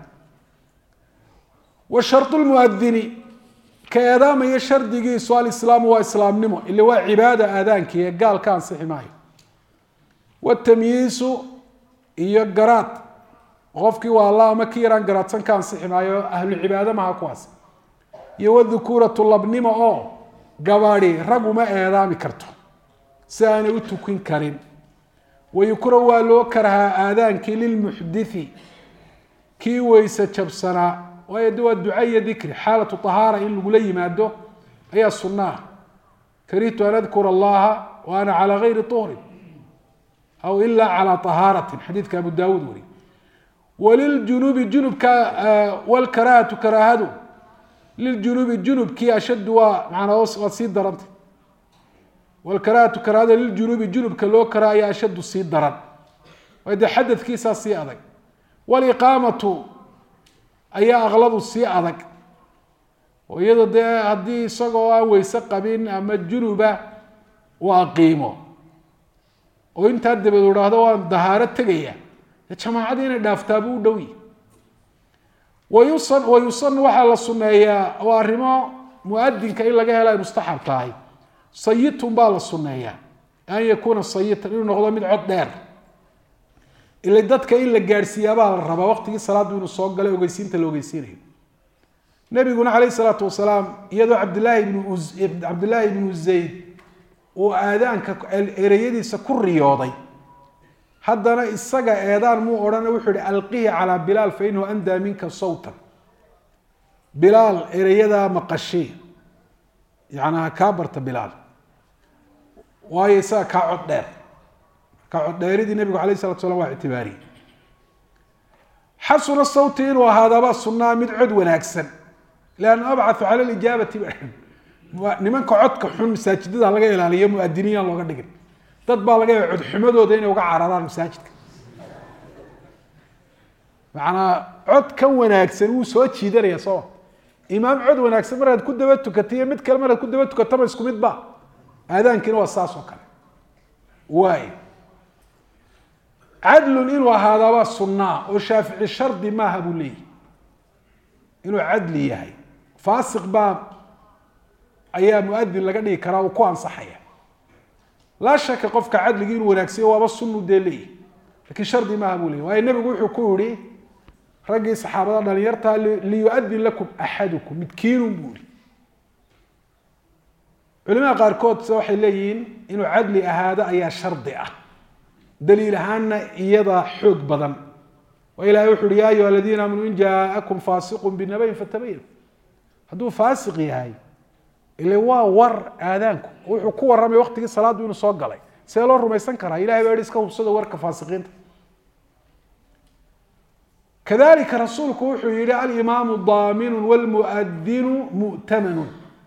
wa shardu lmuadini ka eedaamaya shardigiisu alislaamu waa islaamnimo ila waa cibaada aadaankii ee gaal ka ansixi maayo watamyiisu iyo garaad qofkii waa alla ama ki yaraan garaadsan ka ansixi maayo ahlu cibaado maha kuwaas iyo wadhukuuratu labnimo oo gabadi rag uma eedaami karto si aanay u tukin karin wayukra waa loo karhaa aadaankii lilmuxdithi kii weyse jabsanaa waayo de waa duca iyo dikri xaalatu ahaara in lagula yimaado ayaa sunna ah karihtu an adkura allaha wa ana calaa gayri uhrin aw ila calaa ahaaratin xadiidka abu daawuud wari waliljunubi junubka wlkaraahatu karaahadu liljunubi junubkii ashaddu waa manaa waa sii daranta wlkaraahatu karaahada liljunubi junubka loo karaaya ashaddu sii daran waayo dee xadadkiisaa sii adag waliqaamatu ayaa aqladu sii adag oo iyado dee haddii isagoo aan weyse qabin ama junuba uu aqiimo oo intaa dabeed u dhahdo waan dahaaro tegaya dee jamaacadii inay dhaaftaabuu u dhowi wayusan wayusan waxaa la suneeyaa oo arrimo muadinka in laga helo ay mustaxab tahay sayitun baa la suneeyaa an yakuuna sayitan inuu noqdo mid cod dheer ila dadka in la gaadhsiiyaabaa la rabaa waqtigii salaaddu inuu soo galay ogeysiinta la ogeysiinayo nabiguna calayh isalaatu wasalaam iyadoo cabdilaahi ibnu cabdillaahi ibnu zayd uu aadaanka ereyadiisa ku riyooday haddana isaga eedaan muu odhana wuxuu yihi alqihi calaa bilaal fa inahu andaa minka sawtan bilaal ereyadaa maqashii yacnaa kaa barta bilaal waayo isaga kaa cod dheer kaa cod dheeridii nabigu alayh salatu slam waa ictibaariyey xasuna sawti inuu ahaadabaa sunnaa mid cod wanaagsan lianna abcathu cala lijaabati nimanka codka xun masaajidada laga ilaaliyo muadiniin looga dhigin dad baa laga yaaba codxumadooda inay uga cararaan masaajidka macanaa cod ka wanaagsan wuu soo jiidanaya sooma imaam cod wanaagsan markaad ku daba tukata iyo mid kale markaad ku daba tukataba isku mid ba aadaankiina waa saas oo kale waay cadlun inuu ahaadaabaa sunnaa oo shaafici shardi maaha buu leeyahy inuu cadli yahay faasiq baa ayaa muadin laga dhigi karaa uu ku ansaxaya laa shaka qofka cadligii inuu wanaagsayo waaba sunu dee leeyahy lakiin shardi maaha buu leeyay waayo nebigu wuxuu ku yihi raggii saxaabada dhalinyartaa liyuadin lakum axadukum midkiinun buu ihi culimada qaarkood se waxay leeyihiin inuu cadli ahaado ayaa shardi ah daliil ahaanna iyada xoog badan oo ilahay wuxu uhi ya ayuha aladiina aamanuu in jaa'akum faasiqun binabayin fatabayan hadduu faasiq yahay ile waa war aadaanku wuxuu ku warramay waqtigii salaaddu inuu soo galay see loo rumaysan karaa ilahay baa yihi iska hubsada warka faasiqiinta kadalika rasuulku wuxuu yihi alimaamu daaminu wlmuadinu mu'tamanun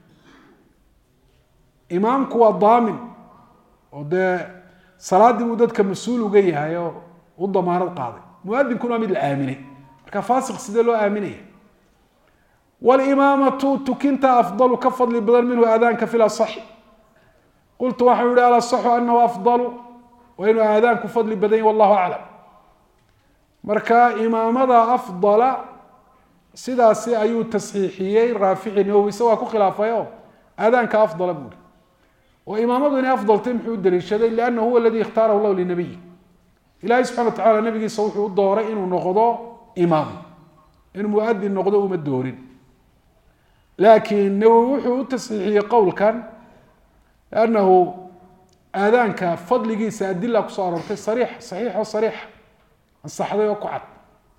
imaamku waa daamin oo dee salaaddii buu dadka mas-uul uga yahay oo u damaanad qaaday muadinkuna waa mid la aaminay marka faasiq sidee loo aaminaya walimaamatu tukinta afdalu ka fadli badan minhu aadaanka fi lasaxi qultu waxau yihi alasaxu anahu afdalu waa inuu aadaanku fadli badan yahy wallahu aclam marka imaamada afdala sidaasi ayuu tasxiixiyey raafici nawowi se waa ku khilaafayo aadaanka afdala buuri oo imaamadu inay afdaltay muxuu u daliishaday lianna huwa aladi ikhtaarahu llahu linabiyi ilahay subxana wa tacala nabigiisa wuxuu u dooray inuu noqdo imaam inuu muadin noqdo uma doorin laakiin nawowi wuxuu u tasxiixiyey qowlkan anahu aadaanka fadligiisa adila kusoo aroortay sariix saxiix oo sariixa ansaxday oo ku cad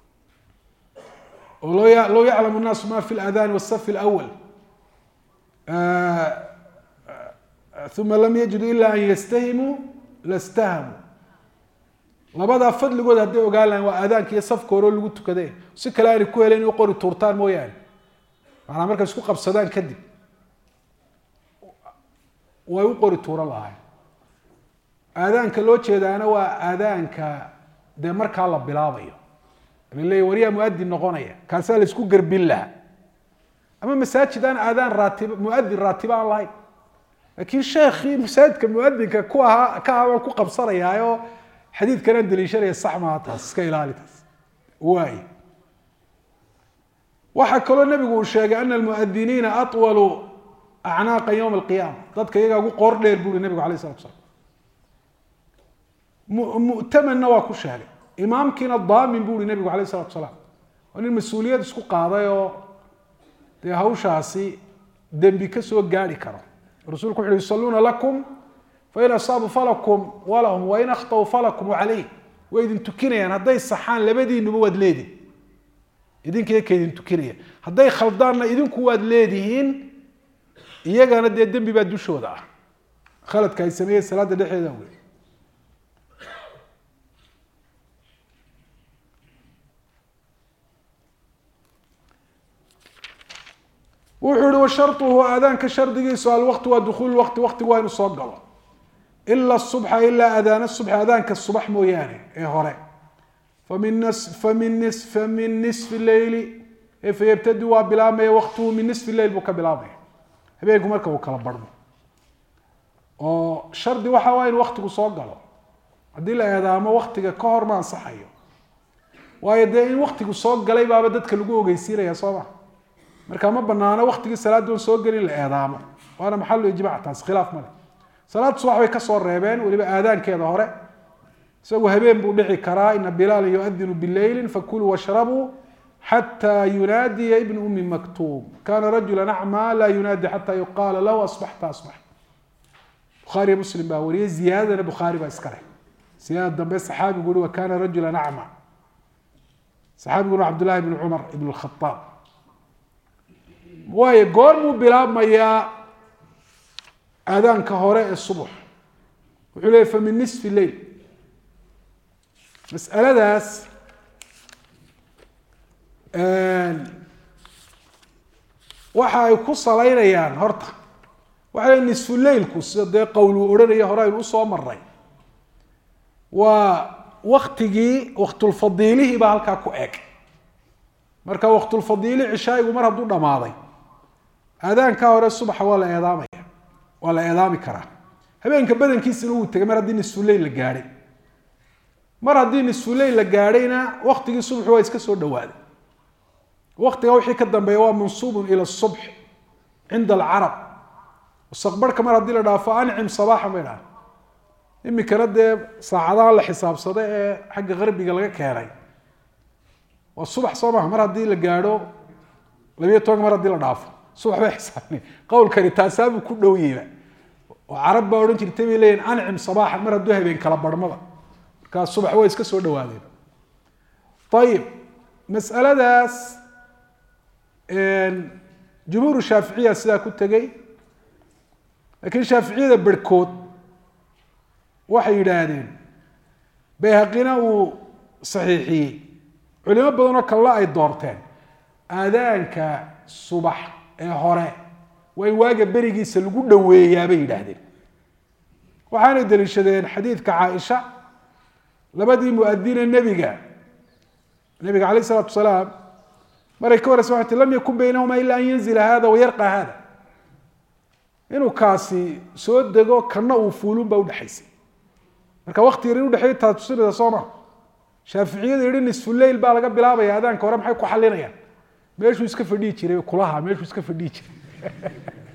oo loo ya low yaclamu nnaasu ma fi ladani wasafi lawal uma lam yajidu ila an yastahimuu lastahamuu labadaa fadligood hadday ogaan lahayn waa aadaanka iyo safka hore oo lagu tukade si kale aanay ku helen in qori tuurtaan mooyaane maanaa markay isku qabsadaan kadib way u qori tuuran lahayn aadaanka loo jeedaana waa aadaanka dee markaa la bilaabayo laleeya wariyaa muadin noqonaya kaasaa la isku garbin lahaa ama masaajid aan aadaan raatib muadin raatiba aan lahayn laakiin sheekii masaajidka muadinka ku ahaa ka ahaa waan ku qabsanayaaoo xadiidkanaan daliishanaya sax maaha taas iska ilaali taas waay waxaa kaloo nabigu uu sheegay ana almuadiniina aطwalu acnaaqa ywma alqiyaama dadka iyagaa ugu qoor dheer buri nabigu alayh salatu slam mu'tamanna waa ku sheegay imaamkiina daamin bu uri nabigu alayh salatu salaam waa nin mas-uuliyad isku qaaday oo dee hawshaasi dembi ka soo gaari karo rasuulku wuxu uhi yusaluuna lakum fain asaabu falakum walahum wain akhطأuu falakum calayh way idin tukinayaan hadday saxaan labadiinuba waad leedihin idinka ka idin tukinaya hadday khaldaanna idinku waad leedihiin iyagana dee dembi baa dushooda ah khaladka ay sameeyeen salaada dhexeeda wey wuxuu ihi washaruhu aadaanka shardigiisu alwaqti waa dukuul waqti waqtigu waa inu soo galo ila subxa ilaa adaana subx adaanka subax mooyaane ee hore famin famin famin nisfi leyli fayabtadi waa bilaabmaya waqtuhu min nisfi leyl buu ka bilaabmaya habeenku marka uu kala barhmo oo shardi waxa waa in waktigu soo galo haddii la eedaamo waktiga ka hor ma ansaxayo waayo dee in waktigu soo galay baaba dadka lagu ogeysiinaya soo ma marka ma banaano waktigii salaaddoon soo gelin la eedaamo waana maxalu ijmac taas khilaaf male salaad subax bay kasoo reebeen weliba aadaankeeda hore isagu habeen buu dhici karaa ina bilaala yuadinu bileyli fakuluu washrabuu xatى yunaadiya ibn umi maktuum kana rajula acmaa laa yunaadi xata yuqaala lahu asbaxta asbax bukhaariyo muslim baa wariyey ziyaadadana bukhaari baa iska leh ziyaadada dambe saxaabigu ui wa kana rajula acmaa saxaabiguna cabdullahi bn cumar ibn khaaab waayo goor buu bilaabmayaa aadaanka hore ee subax wuxuu leeyay fa min nisfi leyl mas'aladaas waxa ay ku salaynayaan horta waxa le nisfu leylku sida dee qowluu odhanaya hore aynu usoo maray waa waktigii waktulfadiilihii baa halkaa ku eg marka waktulfadiili cishaayigu mar hadduu dhamaaday aadaankaa hore subaxa waa la eedaamaya waa la eedaami karaa habeenka badankiisina wuu tegay mar haddii nisfuleyl la gaadhay mar haddii nisfuleyl la gaadhayna waktigii subaxu waa iska soo dhawaaday waktiga wixii ka dambeeya waa mansuubun ila subx cinda alcarab mustaqbarhka mar haddii la dhaafo ancim sabaaxan bay dhaha imikana dee saacadaha la xisaabsada ee xagga qarbiga laga keenay waa subax soo maha mar haddii la gaadho labiyo tobanka mar haddii la dhaafo subax bay xisaabni qowlkani taasaabuu ku dhowyeyba oo carab baa odhan jirtay bay leeyihin ancim sabaaxan mar hadduu habeen kala barhmaba markaa subax way iska soo dhawaadeen ayib mas'aladaas jumhuur shaaficiya sidaa ku tegey laakiin shaaficiyada berhkood waxay yidhaahdeen bayhaqina uu saxiixiyey culimo badanoo kalena ay doorteen aadaanka subax ee hore waa in waaga berigiisa lagu dhoweeyaa bay yidhaahdeen waxaanay daliishadeen xadiidka caaisha labadii muadine nebiga nebiga alayh isalaatu salaam maray ka wareysa waxay ti lam yakun baynahuma ila an yanzila hada wayarqa hada inuu kaasi soo dego kana uu fuulun baa udhexaysay marka wakti yar in udhexeey taa tusinaysa soo ma shaaficiyada yihi nisfuleyl baa laga bilaabaya aadaanka hore maxay ku xalinayaan meeshuu iska fadhihi jiray kulaha meeshuu iska fadhihi jiray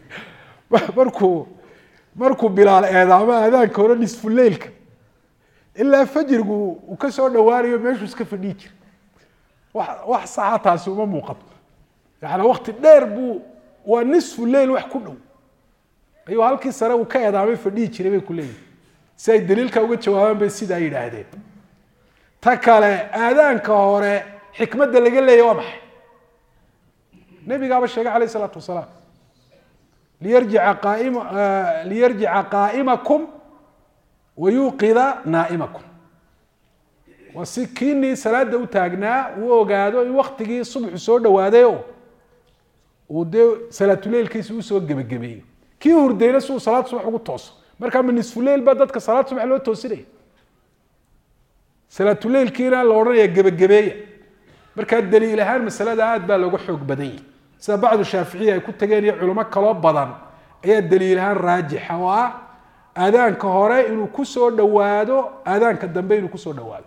markuu markuu bilaal eedaamo aadaanka hore nisfuleylka ilaa fajrigu uu ka soo dhawaanayo meeshuu iska fadhihi jiray wa wax saxa taasi uma muuqato yaani wakti dheer buu waa nisfu leyl wax ku dhow ayuu halkii sare uu ka eedaamay fadhihi jiray bay ku leeyihin si ay daliilka uga jawaabaan bay sidaa yidhaahdeen ta kale aadaanka hore xikmadda laga leeya waa maxay nebigaaba sheegay alayh isalaatu wasalaam liyarjica qaaim liyarjica qaa'imakum wayuuqida naa'imakum waa si kiinii salaada u taagnaa uu ogaado in waktigii subxu soo dhawaadayo uu dee salaatuleylkiisa usoo gebagabeeyo kii hurdayna si uu salaad subax ugu tooso markaa ma nisfuleyl baa dadka salaad subax loo toosinaya salaatuleylkiina la odhanaya gebagabeeya markaa daliil ahaan masalada aad baa looga xoog badan yahi sida bacdu shaaficiya ay ku tageen iyo culimo kaloo badan ayaa daliil ahaan raajixa oo ah aadaanka hore inuu kusoo dhawaado aadaanka dambe inuu kusoo dhawaado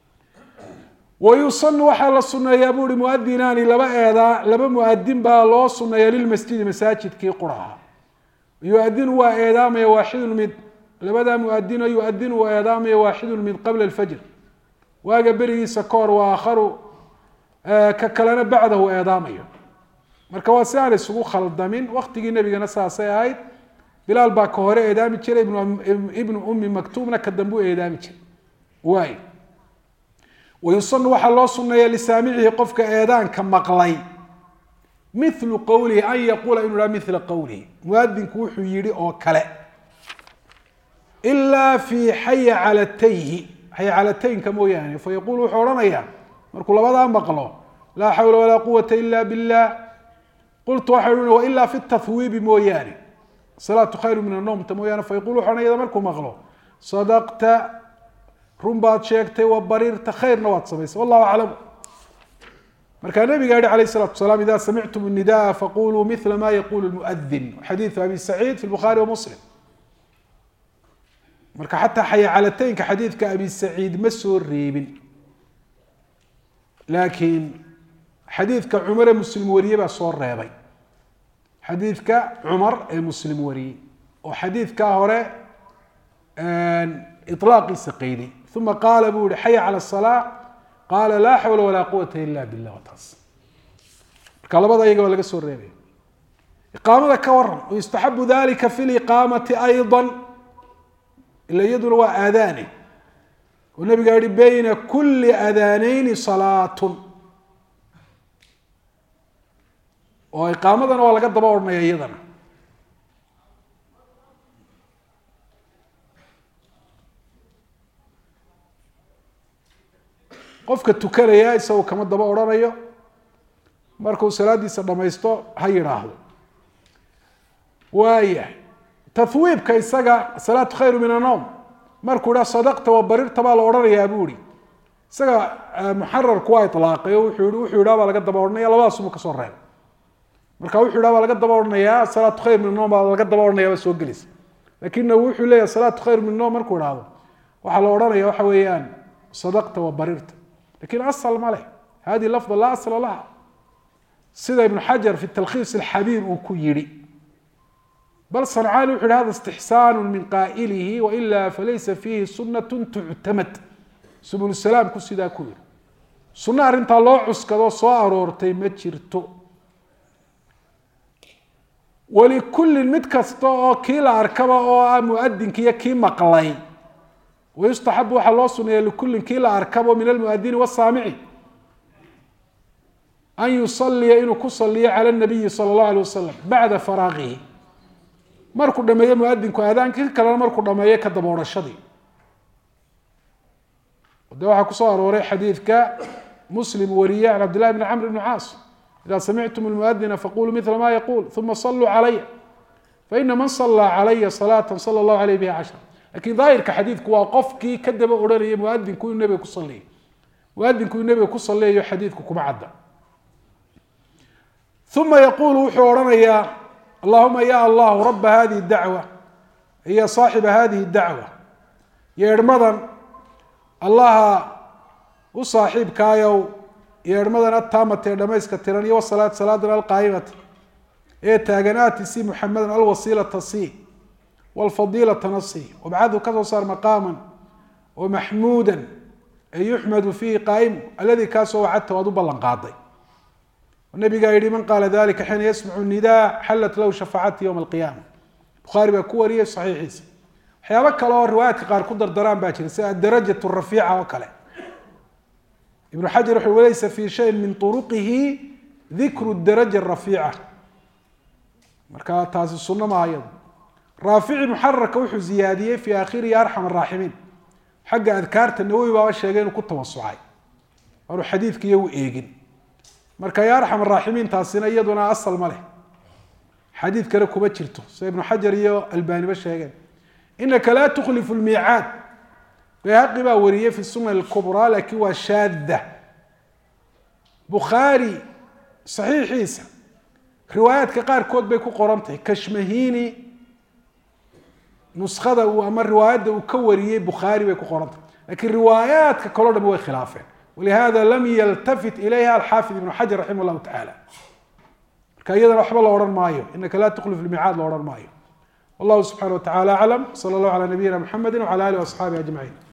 wayusanu waxaa la suneeyaa bu uhi muadinaani laba eedaa laba muadin baa loo suneeya lilmasjidi masaajidkii quraha yuadinu waa eedaamaya waaxidun mid labadaa muadino yuadinu waa eedaamaya waaxidun mid qabla alfajr waaga berigiisa ka hor waa aakharu ka kalena bacdahu eedaamayo marka waa si aan isugu khaldamin waktigii nebigana saasay ahayd bilaal baa ka hore eedaami jiray ibnu ummi maktuumna ka dambe u eedaami jiray waay wayusanu waxaa loo suneeya lisaamicihi qofka eedaanka maqlay milu qowlihi an yaquula inu ha mila qowlihi muadinku wuxuu yihi oo kale ilaa fi xaya calatayhi xaya calataynka mooyaane fayaqul wuxuu odhanayaa markuu labadaa maqlo laa xawla walaa quwata ila billah qultu waxay uhi wailaa fi tahwiibi mooyaane salaatu khayru min anomta mooyaane fayaqul wuxu odhanaya markuu maqlo sadaqta run baad sheegtay wa bariirta khayrna waad samaysay wallahu aclam markaa nabiga yihi alayh الsalatu wasalaam ida samictum الnidaءa faquluu mila ma yaqulu muadin xadiiثu abi saciid fi bukhari wa muslim marka xataa xayacalataynka xadiidka abi saciid ma soo reebin laakiin xadiidka cumar ee muslim wariyey baa soo reebay xadiidka cumar ee muslim wariyey oo xadiidkaa hore ilaaqiisa qayday uma qaala buu yihi xaya cala asalaa qaala laa xawla walaa quwata ila billah waa taas marka labada iyaga waa laga soo reebaya iqaamada ka waran yustaxabu dalika fi liqaamati ayضa ila iyaduna waa aadaane oo nabiga yihi bayna kuli aadaaneyni salaatun oo iqaamadana waa laga daba odhanaya iyadana qofka tukanaya isagoo kama daba odhanayo markuu salaadiisa dhamaysto ha yidhaahdo waaya tahwiibka isaga asalaatu khayru min annowm markuu idhaha sadaqta wa barirta baa la odhanayaa buu ihi isaga muxararku waa ilaaqay o wuxuu yihi wuxuu yidhaha baa laga daba odhanaya labadaasuma kasoo reeb marka wuxuu yidhaha baa laga daba odhanayaa asalaatu khayr min annowm baa laga daba odhanaya baa soo gelaysa lakinna wuxuu leeyahy asalaatu khayr min annowm markuu idhaahdo waxaa la odhanaya waxa weeyaan sadaqta wa barirta lakin asal ma leh hadihi lafda laa asla laha sida ibnu xajar fi talkhiis alxabiir uu ku yihi bal sancaani wuxu yhi hada istixsaan min qaa'ilihi waila falaysa fiihi sunat tuctamad subul salaamku sidaa ku yihi sunno arrintaa loo cuskado soo aroortay ma jirto walikullin mid kasta oo kii la arkaba oo ah muadinki iyo kii maqlay wayustaxabu waxaa loo suneeya likullin kii la arkabo min almuadini wasaamici an yusaliya inuu ku saliyo cala nabiyi sala allahu alay wasalam bacda faraaqihi markuu dhameeyo muadinku aadaankii kalena markuu dhameeyo ka daba odhashadii de waxaa kusoo arooray xadiidka muslim wariye can cabdillahi bni camr bni caas ida samictum lmuadina faquluu mila ma yaquul uma saluu calaya faina man salaa calaya salaata sala allahu alayh biha cashra lakin daahirka xadiidku waa qofkii ka daba odhanaya muadinku inuu nebiga ku saliyo muadinku inuu nebiga ku saliyayo xadiidku kuma cadda uma yaquulu wuxuu odhanayaa allahuma ya allahu raba hadihi dacwa iyo saaxiba hadihi dacwa yeedhmadan allaha u saaxiibkaayow yeedhmadan ataamata ee dhamayska tiran iyo wasalaat salaadan alqaayimata ee taaganaati si muxamedan alwasiilata si wlfadiilatana si wabcadhu kasoo saar maqaaman oo maxmuuda ee yuxmadu fiihi qaa'imu alladii kaasoo wacadta waad u ballan qaaday nabigaa yihi man qaala dalika xiina yasmacu nidaa xallat lahu shafaacati yowma alqiyaama bukhaari baa ku wariyey saxiixiisa waxyaabo kale oo riwaayaadka qaar ku dardaraan baa jira sida adarajat rafiica oo kale ibnu xajar wuxuu walaysa fi shayin min turuqihi dikru daraja rafiica marka taasi sunno maaha iyadu raafici muxararka wuxuu ziyaadiyey fi aakhirihi arxam araaximiin xagga adkaarta nawowi baaba sheegay inuu ku tawasucay aanu xadiidka iyagu eegin marka ya arxam araaximiin taasina iyaduna asal ma leh xadiid kale kuma jirto sida ibnu xajar iyo albaaniba sheegeen inaka laa tukhlifu lmiicaad bayhaqi baa wariyey fi sunan kubraa laakiin waa shaada bukhaari saxiixiisa riwaayaadka qaarkood bay ku qoran tahay kashmahini nuskada uu ama riwaayadda uu ka wariyey bukhaari bay ku qoran tahay lakiin riwaayaadka kaleo dham way khilaafeen walihada lam yaltafit ilayha alxaafid ibnu xajar raximah llahu tacaala marka iyadana waxba la odhan maayo inaka laa tukhlif lmiicaad la odhan maayo wallahu subxana wa tacala aclam sala allahu calaa nabiyina mxamedi wcala alih waasxaabihi ajmaciin